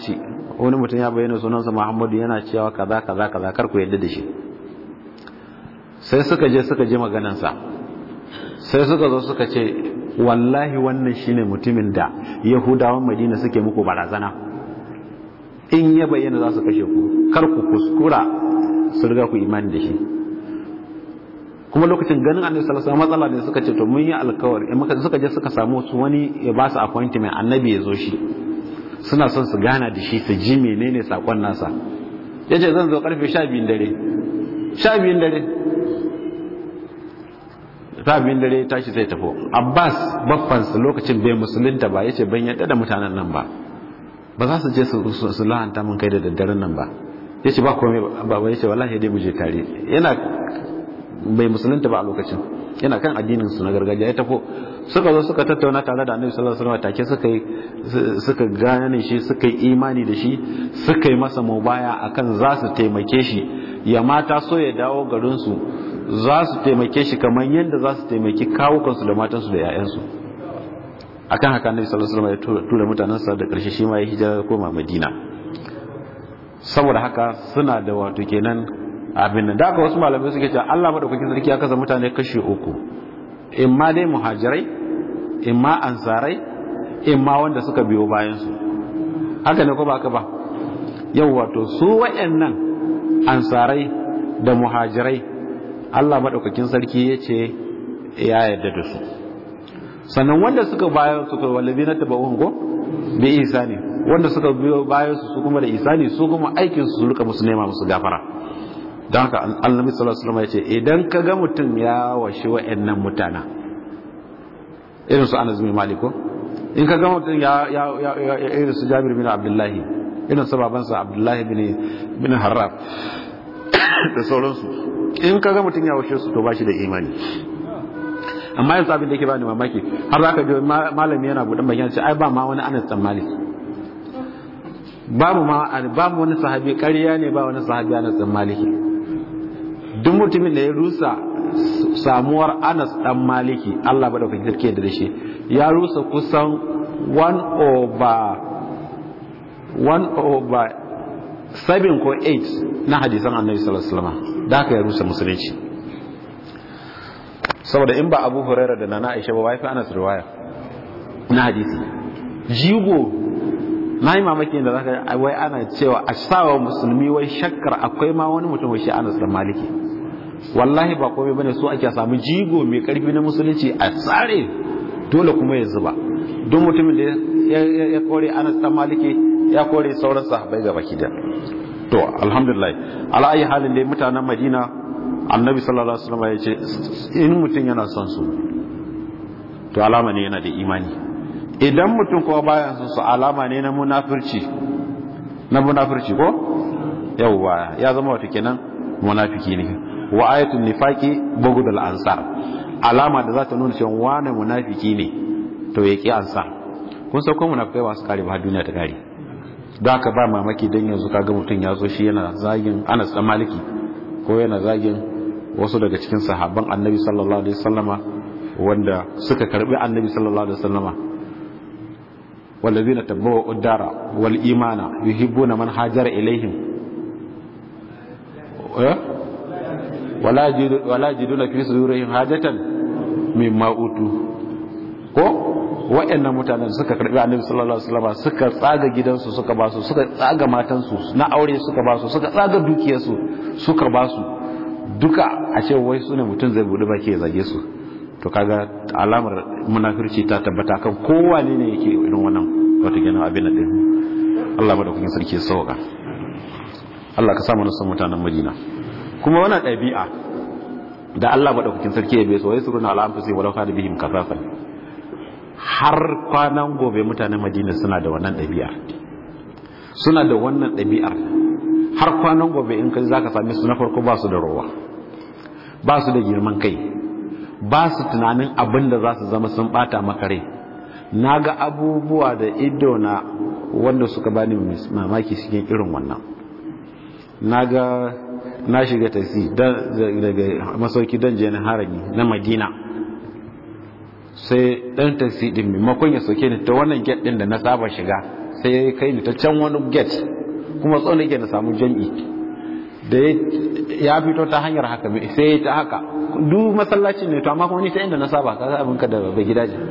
wani mutum ya bayyana sunansa muhammadu yana cewa kaza kaza kaza kar ku yadda da shi sai suka je suka je maganansa sai suka zo suka ce wallahi wannan shine mutumin da yahudawan madina suke muku barazana in ya bayyana za su kashe ku kar ku kuskura su riga ku imani da shi kuma lokacin ganin annabi sallallahu alaihi wasallam matsala ne suka ce to mun yi alkawari in muka suka je suka samu su wani ya ba su appointment annabi ya zo shi suna son su gana da shi su ji menene sakon nasa yace zan zo karfe 12 dare 12 dare ta biyun dare tashi sai tafi abbas babbansa lokacin bai musulunta ba yace ban yadda da mutanen nan ba ba za su je su lahanta mun kai da daddaren nan ba yace ba komai ba ba yace wallahi dai mu je tare yana bai musulunta ba a lokacin yana kan addinin su na gargajiya ya tafi suka zo suka tattauna tare da annabi sallallahu alaihi wasallam take suka yi suka gane shi suka yi imani da shi suka yi masa mubaya akan za su taimake shi ya mata so ya dawo garin su za su taimake shi kamar yadda za su taimaki kawukansu da matansu da 'ya'yansu akan haka annabi sallallahu alaihi wasallam ya tura mutanensa da karshe shi ma ya hijira koma madina saboda haka suna da wato kenan abin da aka wasu malamai suke cewa Allah madaukakin sarki ya kasa mutane kashi uku imma dai muhajirai imma ansarai imma wanda suka biyo bayan su haka ne ko ba haka ba yau wato su wayannan ansarai da muhajirai Allah maɗaukakin sarki ya ce ya yarda da su sannan wanda suka bayan suka wallabi na taba ko bi isani wanda suka biyo bayan su kuma da isani su kuma aikin su rika musu nema musu gafara don haka annabi sallallahu alaihi wasallam ya ce idan ka ga mutum ya washi wa'annan mutana irin su Anas bin Malik ko in ka ga mutum ya ya irin su Jabir bin Abdullahi irin su babansa Abdullahi bin bin Harraf da sauransu in kaga mutum ya washe su to bashi da imani amma yanzu abin da yake bani mamaki har zaka ji malami yana budan bakin ce ai ba ma wani Anas dan Malik babu ma babu wani sahabi ƙarya ne ba wani sahabi Anas dan Malik duk mutumin da ya rusa samuwar Anas dan Maliki Allah ba da kake sarki da shi ya rusa kusan 1 over 1 over 7 ko 8 na hadisan Annabi sallallahu alaihi wasallam da aka ya rusa musulunci saboda in ba abu huraira da nana aisha ba wai fi anas riwaya na hadisi jigo na yi mamaki da zaka wai ana cewa a sawa musulmi wai shakkar akwai ma wani mutum wai shi anas da maliki wallahi ba komai bane so ake samu jigo mai karfi na musulunci a tsare dole kuma ya zuba duk mutumin da ya kore anas da maliki ya kore sauran sahabbai ga baki da to alhamdulillah ala ayi halin dai mutanen madina annabi sallallahu alaihi wasallam ya ce in mutum yana son su to alama ne yana da imani idan mutum kuma baya son su alama ne na munafirci na munafirci ko yawwa ya zama wato kenan munafiki ne wa ayatul nifaqi bughdul ansar alama da za ta nuna cewa wane munafiki ne to ya ki ansar kun san ko munafikai ba su kare ba duniya ta kare da haka ba mamaki dan yanzu kaga mutum ya zo shi yana zagin Anas dan Maliki ko yana zagin wasu daga cikin sahabban Annabi sallallahu alaihi wasallama wanda suka karbi Annabi sallallahu alaihi wasallama والذين تبوا الدار والإيمان يحبون من هاجر إليهم ولا ولا يجدون في صدورهم حاجة مما أوتوا ko waɗannan mutanen suka karbi annabi sallallahu alaihi wasallam suka tsaga gidansu suka basu suka tsaga matansu na aure suka basu suka tsaga dukiyarsu suka basu duka a ce wai su ne mutum zai bude baki ya zage su to kaga alamar munafirci ta tabbata kan kowane ne yake irin wannan wata gina abin din Allah madaukakin sarki ya sauka Allah ka sa mu san mutanen Madina kuma wannan ɗabi'a da Allah madaukakin sarki ya bai so wai suruna ala anfusi walau kana bihim kafafan har kwanan gobe mutanen Madina suna da wannan ɗabi'ar suna da wannan ɗabi'ar har kwanan gobe in kai zaka same su na farko ba su da rowa ba su da girman kai ba su tunanin abin da za su zama sun bata maka rai na ga abubuwa da ido na wanda suka bani mamaki cikin irin wannan na ga na shiga taksi daga masauki don je na harami na madina sai dan taksi din maimakon ya soke ni ta wannan get din da na saba shiga sai ya kai ni ta can wani gate kuma tsawon yake na samu jam'i da ya fito ta hanyar haka sai ya ta haka duk masallacin ne to amma kuma ni ta inda na saba ka abin ka da bai gida ce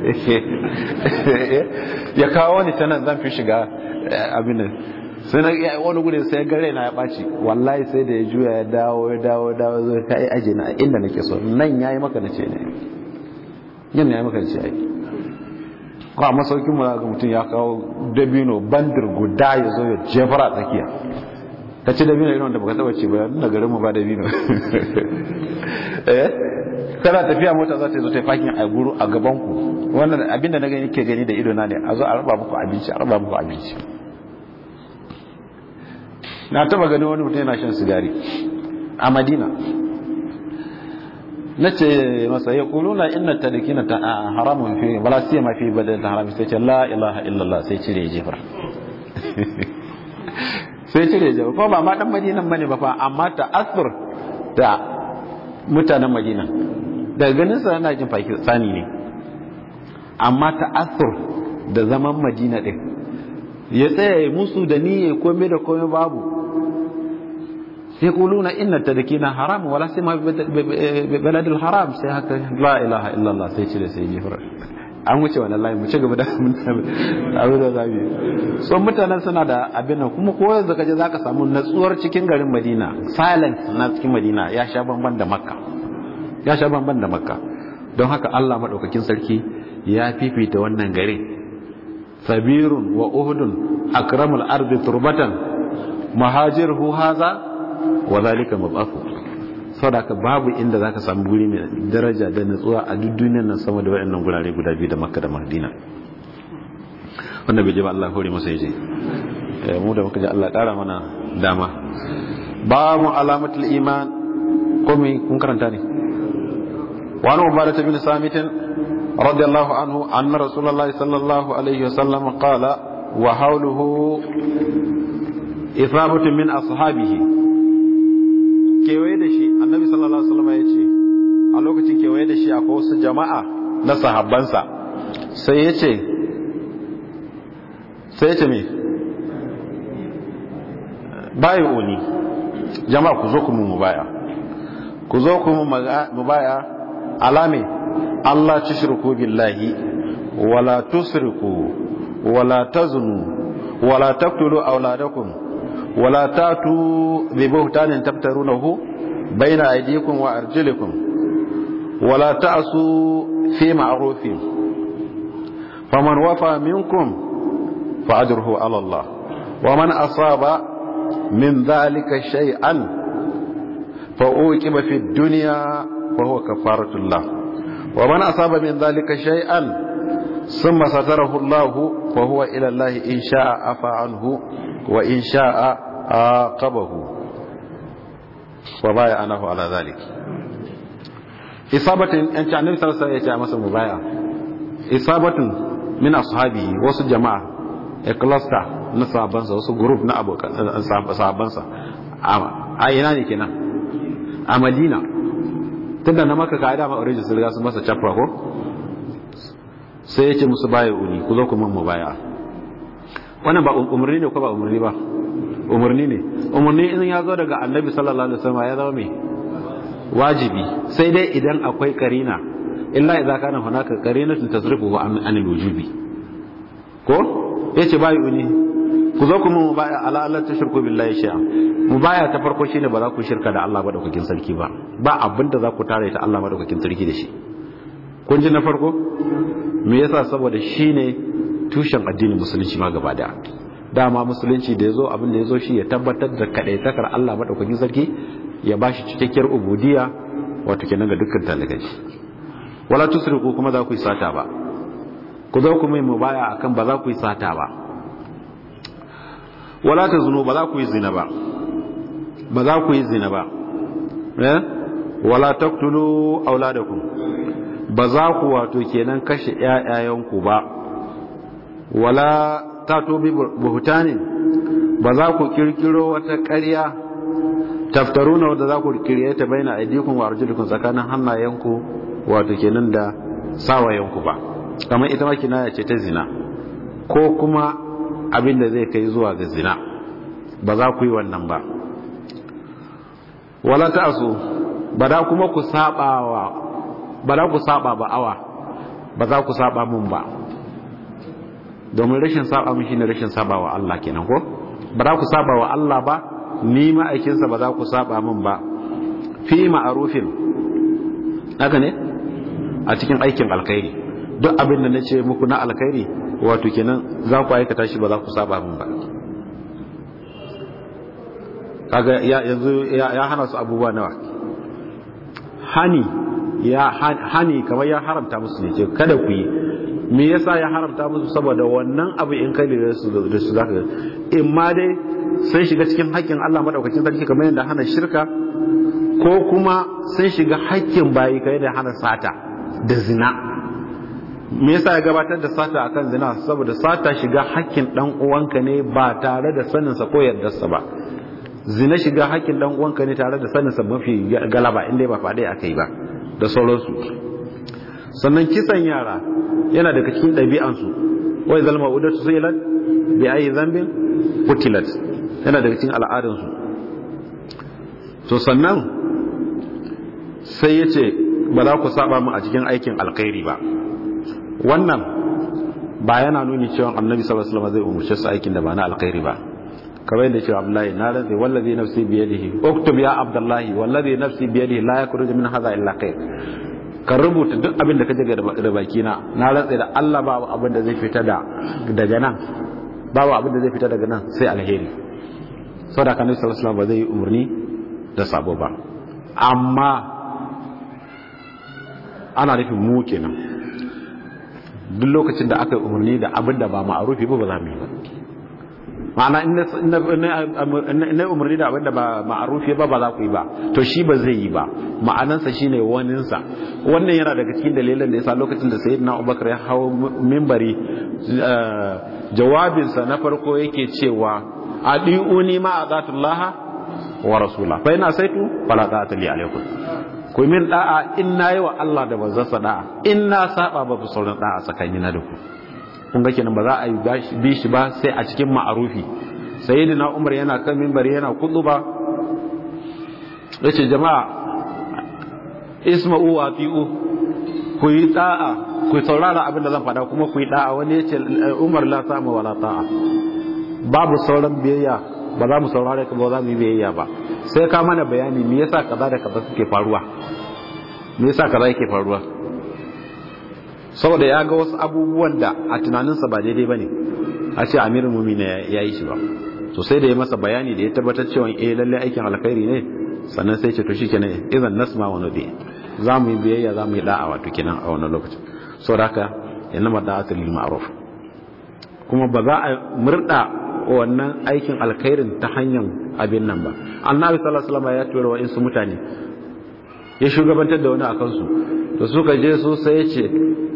ya kawo ni ta nan zan fi shiga abin nan sai na wani gudun sai gare na ya ɓaci wallahi sai da ya juya ya dawo ya dawo ya dawo zai ka yi aji na inda nake so nan ya yi maka na ce ne yin ya yi maka na ce ai ko a masaukin mu ga mutum ya kawo dabino bandir guda ya zo ya jefara tsakiya ka ci dabino irin wanda baka taba ci ba na garin mu ba dabino eh kana tafiya mota za ta zo ta yi fakin a guru a gaban ku wannan abinda na gani ke gani da ido na ne a zo a raba muku abinci a raba muku abinci na taba gani wani mutum yana shan sigari a madina na ce masa ya kuluna inna tadikina ta haramun fi wala siya ma fi badal ta haram sai ce la ilaha illallah sai cire jefar sai cire jefar ko ba ma dan madinan bane ba fa amma ta asr da mutanen madina daga ganin sa yana jin pakistani ne amma ta asr da zaman madina din ya tsaya musu da niyya komai da komai babu يقولون إن التدكين حرام ولا سيما ببلد الحرام سيهك لا إله إلا الله سيشري سيجي فرش an wuce wannan layi mu ci gaba da abin da zabi so mutanen suna da abin nan kuma ko yanzu kaje zaka samu natsuwar cikin garin Madina silence na cikin Madina ya sha bamban da Makka ya sha bamban da Makka don haka Allah madaukakin sarki ya fifita wannan gare sabirun wa uhudun akramul ardi turbatan muhajirhu haza wa zalika mabafu saboda babu inda zaka samu guri mai daraja da natsuwa a duk duniyar nan sama da wayannan gurare guda biyu da Makka da Madina wanda bai je ba Allah hore masa yaje mu da muka ji Allah kara mana dama babu alamatul iman kuma kun karanta ne wa an ubadah bin samit radiyallahu anhu anna rasulullahi sallallahu alaihi wasallam qala wa hawluhu ithabatu min ashabihi kewaye da shi annabi sallallahu alaihi wasallam ya ce a lokacin kewaye da shi akwai wasu jama'a na sahabbansa sai ya ce sai ya ce me bayi uni jama'a ku zo ku mu mubaya ku zo ku mu mubaya alame Allah tushriku billahi wala tusriku wala taznu wala taqtulu auladakum ولا تاتوا ببهتان تفترونه بين أيديكم وأرجلكم ولا تأسوا في معروف فمن وفى منكم فأجره على الله ومن أصاب من ذلك شيئا فأوكب في الدنيا فهو كفارة الله ومن أصاب من ذلك شيئا ثم ستره الله فهو إلى الله إن شاء عفى عنه وإن شاء عاقبه وبايعنه على ذلك إصابة أنت عن النبي صلى الله عليه وسلم مثلا مبايع إصابة من أصحابه وسط جماعة إكلاستا نصابنسا وسط جروب نأبو صابنسا a ina ne kenan a madina tunda na maka ka'ida ma origin sun riga sun masa chapra ko sai ya ce musu baya uni ku zo ku mun mu baya wannan ba umarni ne ko ba umarni ba umarni ne umarni in ya zo daga annabi sallallahu alaihi wasallam ya zama mai wajibi sai dai idan akwai karina illa idza kana hunaka qarinatun tasrifu an an wujubi ko yace bai uni ku zo ku mu baya ala Allah tashirku billahi shay'a mu baya ta farko shine ba za ku shirka da Allah madaukakin sarki ba ba abinda za ku tare ta Allah madaukakin sarki da shi kun ji na farko me yasa saboda shine tushen addinin musulunci ma gaba da dama musulunci da yazo abin da yazo shi ya tabbatar da kadaitakar Allah madaukakin sarki ya bashi cikakkiyar ubudiyya wato kenan ga dukkan talibai wala tusriku kuma za ku yi sata ba ku zo ku mai mubaya akan ba za ku yi sata ba wala tazunu ba za ku yi zina ba ba za ku yi zina ba eh wala taqtulu auladakum ba za ku wato kenan kashe ƴaƴayenku ba wala tato bi buhutanin ba za ku kirkiro wata ƙarya taftaruna wadda za ku kirkire ta baina aidikum wa arjulikum tsakanin hannayenku wato kenan da sawayenku ba kamar ita ma kinaya ce ta zina ko kuma abin da zai kai zuwa ga zina ba za ku yi wannan ba wala ta'su ba da kuma ku sabawa ba da ku saba ba awa ba za ku saba mun ba domin rashin saba mun shine rashin saba wa Allah kenan ko ba za ku saba wa Allah ba ni ma'aikinsa ba za ku saba mun ba fi ma'arufin haka ne a cikin aikin alkhairi duk abin da nace muku na alkhairi wato kenan za ku aikata shi ba za ku saba mun ba kaga yanzu ya hana su abubuwa nawa hani ya hani kamar ya haramta musu ne ce kada ku yi me yasa ya haramta musu saboda wannan abu in kai da su da su zaka in ma dai sun shiga cikin haƙƙin Allah madaukakin sarki kamar yadda hana shirka ko kuma sun shiga haƙƙin bayi kai da hana sata da zina me yasa ya gabatar da sata akan zina saboda sata shiga haƙƙin dan uwanka ne ba tare da sanin sa ko yardarsa ba zina shiga haƙƙin dan uwanka ne tare da sanin sa mafi galaba inda ba faɗi akai ba da sauransu sannan kisan yara yana daga cikin ɗabi'ansu wai zalma udatu suilat bi ayi zambin qutilat yana daga cikin al'adansu to sannan sai yace ba za ku saba mu a cikin aikin alkhairi ba wannan ba yana nuni cewa annabi sallallahu alaihi wasallam zai umurce su aikin da ba na alkhairi ba kamar yadda cewa Abdullahi na rantsi wallazi nafsi bi yadihi uktub ya Abdullahi wallazi nafsi bi yadihi la yakhruju min hadha illa khair ka rubuta duk abin da kaje da baki na na rantsi da Allah babu abin da zai fita da daga nan babu abin da zai fita daga nan sai alheri saboda kan sallallahu alaihi wasallam ba zai yi umarni da sabo ba amma ana nufin mu kenan duk lokacin da aka yi umarni da abin da ba ma'arufi ba ba za mu yi ba ma'ana ina umarni da abinda ba ma'arufi ba ba za ku yi ba to shi ba zai yi ba ma'anansa shine waninsa wannan yana daga cikin dalilan da yasa lokacin da sayyidina Abubakar ya hawo mimbari jawabinsa na farko yake cewa adiuni ma azatullah wa rasula fa ina saitu fala ta'ata li alaikum ku min da'a in nayi wa Allah da manzansa da'a in na saba ba ku sauran da'a tsakanina da ku kun ga kenan ba za a yi bi shi ba sai a cikin ma'arufi sayyidina umar yana kan minbari yana ba yace jama'a isma'u wa fi'u ku yi da'a ku saurara abin da zan faɗa kuma ku yi da'a wani yace umar la sama wala ta'a babu sauran biyayya ba za mu saurare ka ba za mu yi biyayya ba sai ka mana bayani me yasa kaza da kaza suke faruwa me yasa kaza yake faruwa saboda ya ga wasu abubuwan da a tunaninsa ba daidai ba ne a ce amirin mumina ya yi shi ba to sai da ya masa bayani da ya tabbatar cewa eh lalle aikin alkhairi ne sannan sai ce to shi kenan idan nasma wa nabi za mu yi biyayya za mu yi da'a wato kenan a wannan lokacin saboda haka yana ma da'atul lil ma'ruf kuma ba za a murda wannan aikin alkhairin ta hanyar abin nan ba annabi sallallahu alaihi wasallam ya tura wa insu mutane ya shugabantar da wani akan su to suka je su sai ya ce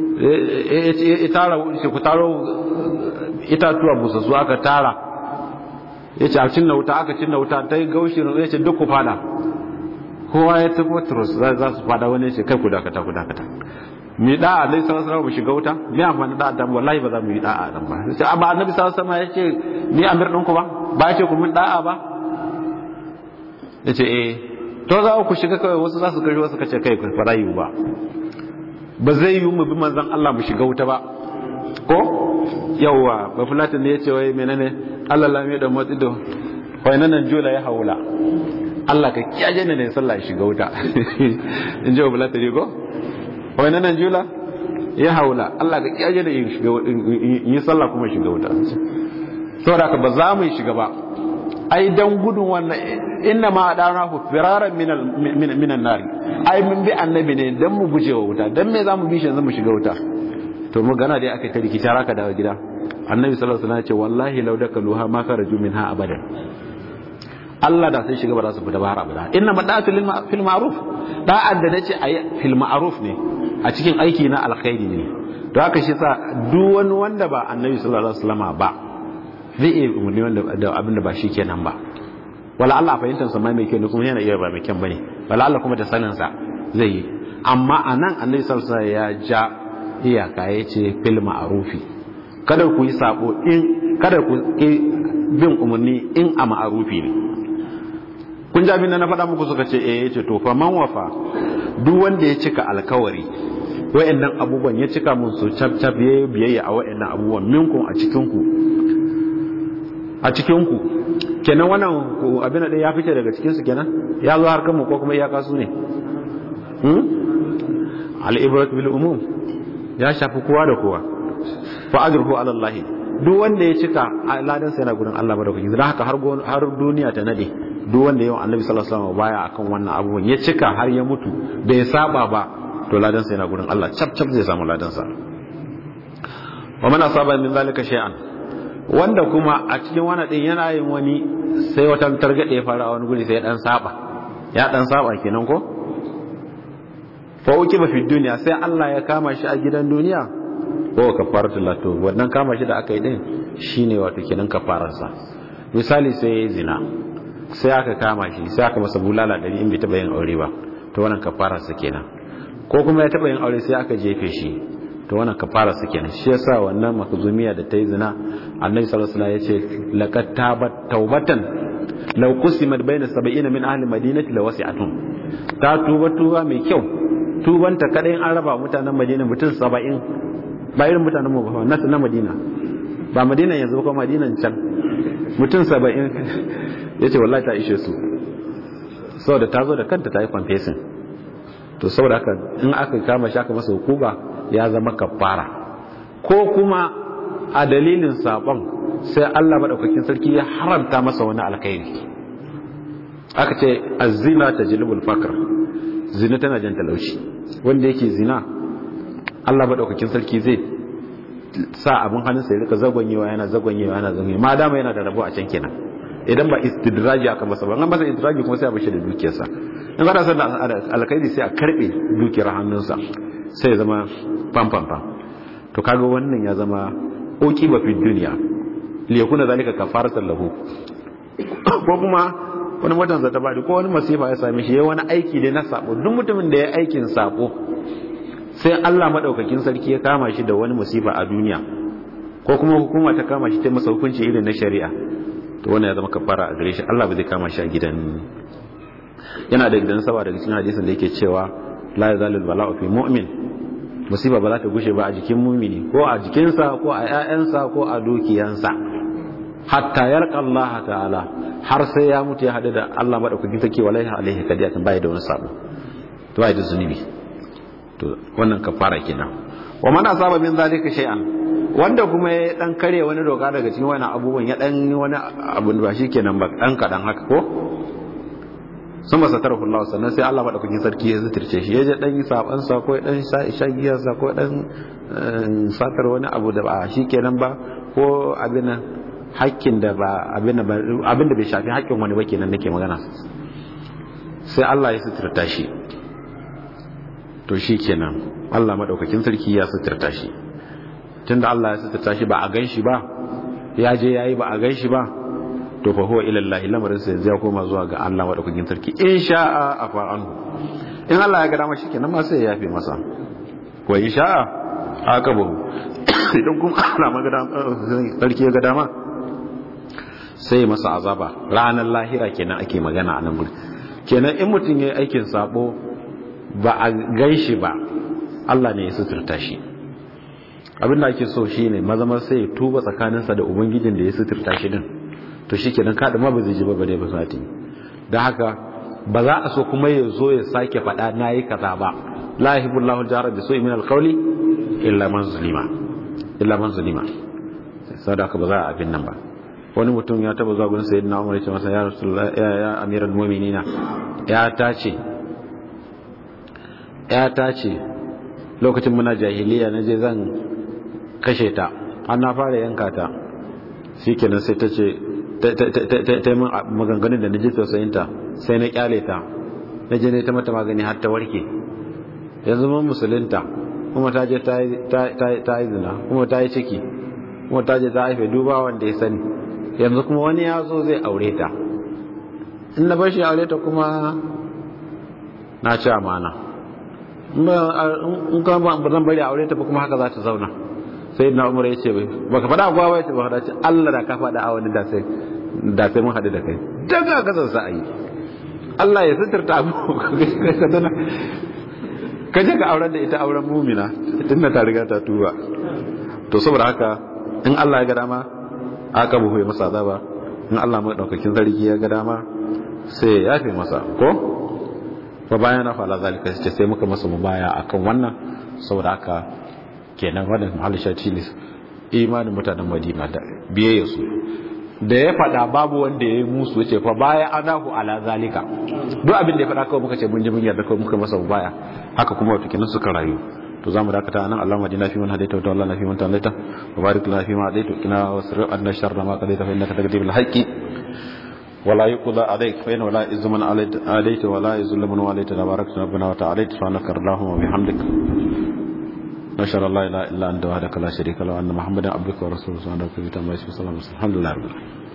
ya tara ku taro itatuwa busassu aka tara ya ce a cinna wuta aka cinna wuta ta yi gaushi ya ce duk ku fada kowa ya tafi turus za su fada wani ya ce kai ku dakata ku dakata mi da'a dai sallallahu alaihi mu shiga wuta mi amfani da'a dan wallahi ba za mu yi da'a dan ba sai amma annabi sallallahu alaihi ya ce ni amir ɗinku ba ba ya ce ku min da'a ba ya ce eh to za ku shiga kawai wasu za su kashi wasu kace kai ku fara yi ba ba zai yi mu bi manzan Allah mu shiga wuta ba ko yawwa ba fulatin ne yace wai menene Allah la mai da matsi da wai nan jola ya haula Allah ka kiyaye ne ne sallah shiga wuta in ji ba fulatin ne ko wai nan jola ya haula Allah ka kiyaye ne in shiga in yi sallah kuma shiga wuta saboda ka ba za mu shiga ba ai dan gudun wannan inna ma adana hu firaran min min nari ai mun bi annabi ne dan mu gujewa wuta dan me zamu bi shi yanzu mu shiga wuta to mu gana dai aka ta rikici raka dawo gida annabi sallallahu alaihi wasallam ya ce wallahi law dakaluha ma kharaju minha abadan Allah da sai shiga ba za su fita ba har abada inna madatu fil ma'ruf da'an da nace ayi fil ma'ruf ne a cikin aiki na alkhairi ne to haka shi sa duk wani wanda ba annabi sallallahu alaihi wasallam ba zai iya umarni wanda da abin da ba shi kenan ba wala Allah a fahimtar sa mai kyau ne kuma yana iya ba mai kyan bane wala Allah kuma da sanin sa zai yi amma anan annabi sallallahu alaihi wasallam ya ja iyaka yace fil ma'rufi kada ku yi sabo in kada ku bin umarni in a ma'arufi ne kun ji abin da na faɗa muku suka ce eh yace to fa man wafa duk wanda ya cika alkawari wayannan abubuwan ya cika mun su cap cap yayi biyayya a wayannan abubuwan minkum a cikin ku a cikin ku kenan wannan abin da ya fice daga cikin su kenan ya zo har kanmu ko kuma iyaka su ne hmm al-ibrat bil umum ya shafi kowa da kowa fa ajruhu ala Allah duk wanda ya cika ladan sa yana gurin Allah madaukakin dan haka har har duniya ta nade duk wanda yawan Annabi sallallahu alaihi wasallam baya akan wannan abubuwan ya cika har ya mutu bai saba ba to ladan sa yana gurin Allah cap cap zai samu ladan sa wa man asaba min zalika shay'an wanda kuma a cikin wani din yana yin wani sai wata targade ya fara a wani guri sai ya dan saba ya dan saba kenan ko fa uki ba fi duniya sai Allah ya kama shi a gidan duniya ko kafaratul lato wannan kama shi da aka yi din shine wato kenan kafararsa misali sai ya zina sai aka kama shi sai aka masa bulala dari in bai taba yin aure ba to wannan kafararsa kenan ko kuma ya taba yin aure sai aka jefe shi to wannan kafararsa kenan shi yasa wannan makzumiya da ta yi zina annabi sallallahu alaihi wasallam yace laqad tabat taubatan law qusimat bayna 70 min ahli madinati lawasi'atun ta tuba tuba mai kyau tubanta kadai an raba mutanen madina mutum 70 ba irin mutanen mu ba nasu na madina ba madina yanzu ba madinan can mutum 70 yace wallahi ta ishe su saboda ta zo da kanta ta yi confessing to saboda haka in aka kama shi aka masa hukuma ya zama kafara ko kuma a dalilin sabon sai Allah madaukakin sarki ya haramta masa wani alkhairi aka ce azina tajlibul fakr zina tana jan talauci wanda yake zina Allah madaukakin sarki zai sa abin hannunsa ya rika zagwanyewa yana zagwanyewa yana zagwanyewa ma dama yana da rabo a can kenan idan ba istidraji aka masa ba an masa istidraji kuma sai a bashi da dukiyarsa in ba da san alkhairi sai a karbe dukiyar hannunsa sai ya zama pam pam pam to kaga wannan ya zama oki ba fi duniya li yakuna zalika kafaratan lahu ko kuma wani watan zata bari ko wani masifa ya same shi yayi wani aiki ne na sabo duk mutumin da ya aikin sabo sai Allah madaukakin sarki ya kama shi da wani masifa a duniya ko kuma hukuma ta kama shi ta masa hukunci irin na shari'a to wannan ya zama kafara a gare shi Allah ba zai kama shi a gidan yana da gidan saba daga cikin hadisin da yake cewa la yazalul bala'u fi mu'min musiba ba za ta gushe ba a jikin mumini ko a jikinsa ko a ƴaƴansa ko a dukiyansa hatta yarqa Allah ta'ala har sai ya mutu ya hadu da Allah madaukakin sarki wallahi alaihi kadiyatan bai da wani sabo to bai da zunubi to wannan kafara kenan wa man asaba min zalika shay'an wanda kuma ya dan kare wani doka daga cikin wani abubuwan ya dan wani abu ba kenan ba dan kadan haka ko sun ba satar Allah sannan sai Allah madaukakin sarki ya zitirce shi ya je dan saban sa ko dan shagiya sa ko dan satar wani abu da ba kenan ba ko abin hakkin da ba abin abin da bai shafi hakkin wani ba kenan nake magana sai Allah ya sitirta shi to shi kenan Allah madaukakin sarki ya sitirta shi tunda Allah ya sitirta shi ba a gan shi ba ya je yayi ba a gan shi ba to fa huwa ila Allah lamarin sa ya koma zuwa ga Allah madaukakin sarki in sha'a afa anhu in Allah ya ga dama shikenan ma sai ya yafe masa wa in sha'a akabahu idan kuma Allah ma ga dama sarki ya ga dama sai masa azaba ranar lahira kenan ake magana a nan gurin kenan in mutum yayi aikin sabo ba a gaishi ba Allah ne ya suturta shi abin da ake so shine mazamar sai ya tuba tsakaninsa da ubangijin da ya suturta shi din to shi kenan kaɗa ma ba zai ji ba bare ba sati don haka ba za a so kuma ya zo ya sake faɗa na yi kaza ba la yahibu Allahu jara bi su'i min al-qawli illa man zulima illa man zulima saboda haka ba za a abin nan ba wani mutum ya taba zuwa gurin sayyidina Umar ya ce masa ya rasulullah ya ya amiral mu'minina ya tace ya tace lokacin muna jahiliya na je zan kashe ta an na fara yanka ta shikenan sai ta ce ta yi maganganun da na ji tausayinta sai na kyale ta na je ne ta mata magani har ta warke yanzu mun musulunta kuma ta je ta yi zina kuma ta yi ciki kuma ta je ta haife duba wanda ya sani yanzu kuma wani ya zo zai aure ta in na bashi aure ta kuma na ci amana in kuma ba zan bari aure ta ba kuma haka za ta zauna sai na umar ya ce baka faɗa abuwa ba ya ce ba faɗa ce Allah da ka faɗa a wani da sai da sai mun haɗu da kai daga kasar sa a yi Allah ya suturta abu ka tana ka je ka auren da ita auren mumina tun da ta riga ta tuba to saboda haka in Allah ya ga dama aka buhu masa azaba in Allah mai daukakin sarki ya ga dama sai ya yafe masa ko fa bayan na fala zalika sai sai muka masa mubaya akan wannan saboda haka kenan wannan mahallin shaci ne imanin mutanen Madina da biyayya su da ya faɗa babu wanda ya yi musu ce fa baya anahu ala zalika duk abin da ya faɗa kawai muka ce mun ji mun yarda kawai muka masa baya haka kuma wato kenan suka rayu to zamu dakata nan Allah madina fi man hadaita wa Allah fi man talaita wa barik lana fi ma hadaita kina wasri anna sharra ma qadaita fa innaka taqdi bil haqqi ولا يقضى عليك فإن ولا يز من عليت ولا يذل من واليت تبارك ربنا وتعالى سبحانك اللهم وبحمدك نشهد الله لا اله الا انت وحدك لا شريك له وان محمدا عبدك ورسولك صلى الله عليه وسلم الحمد لله رب العالمين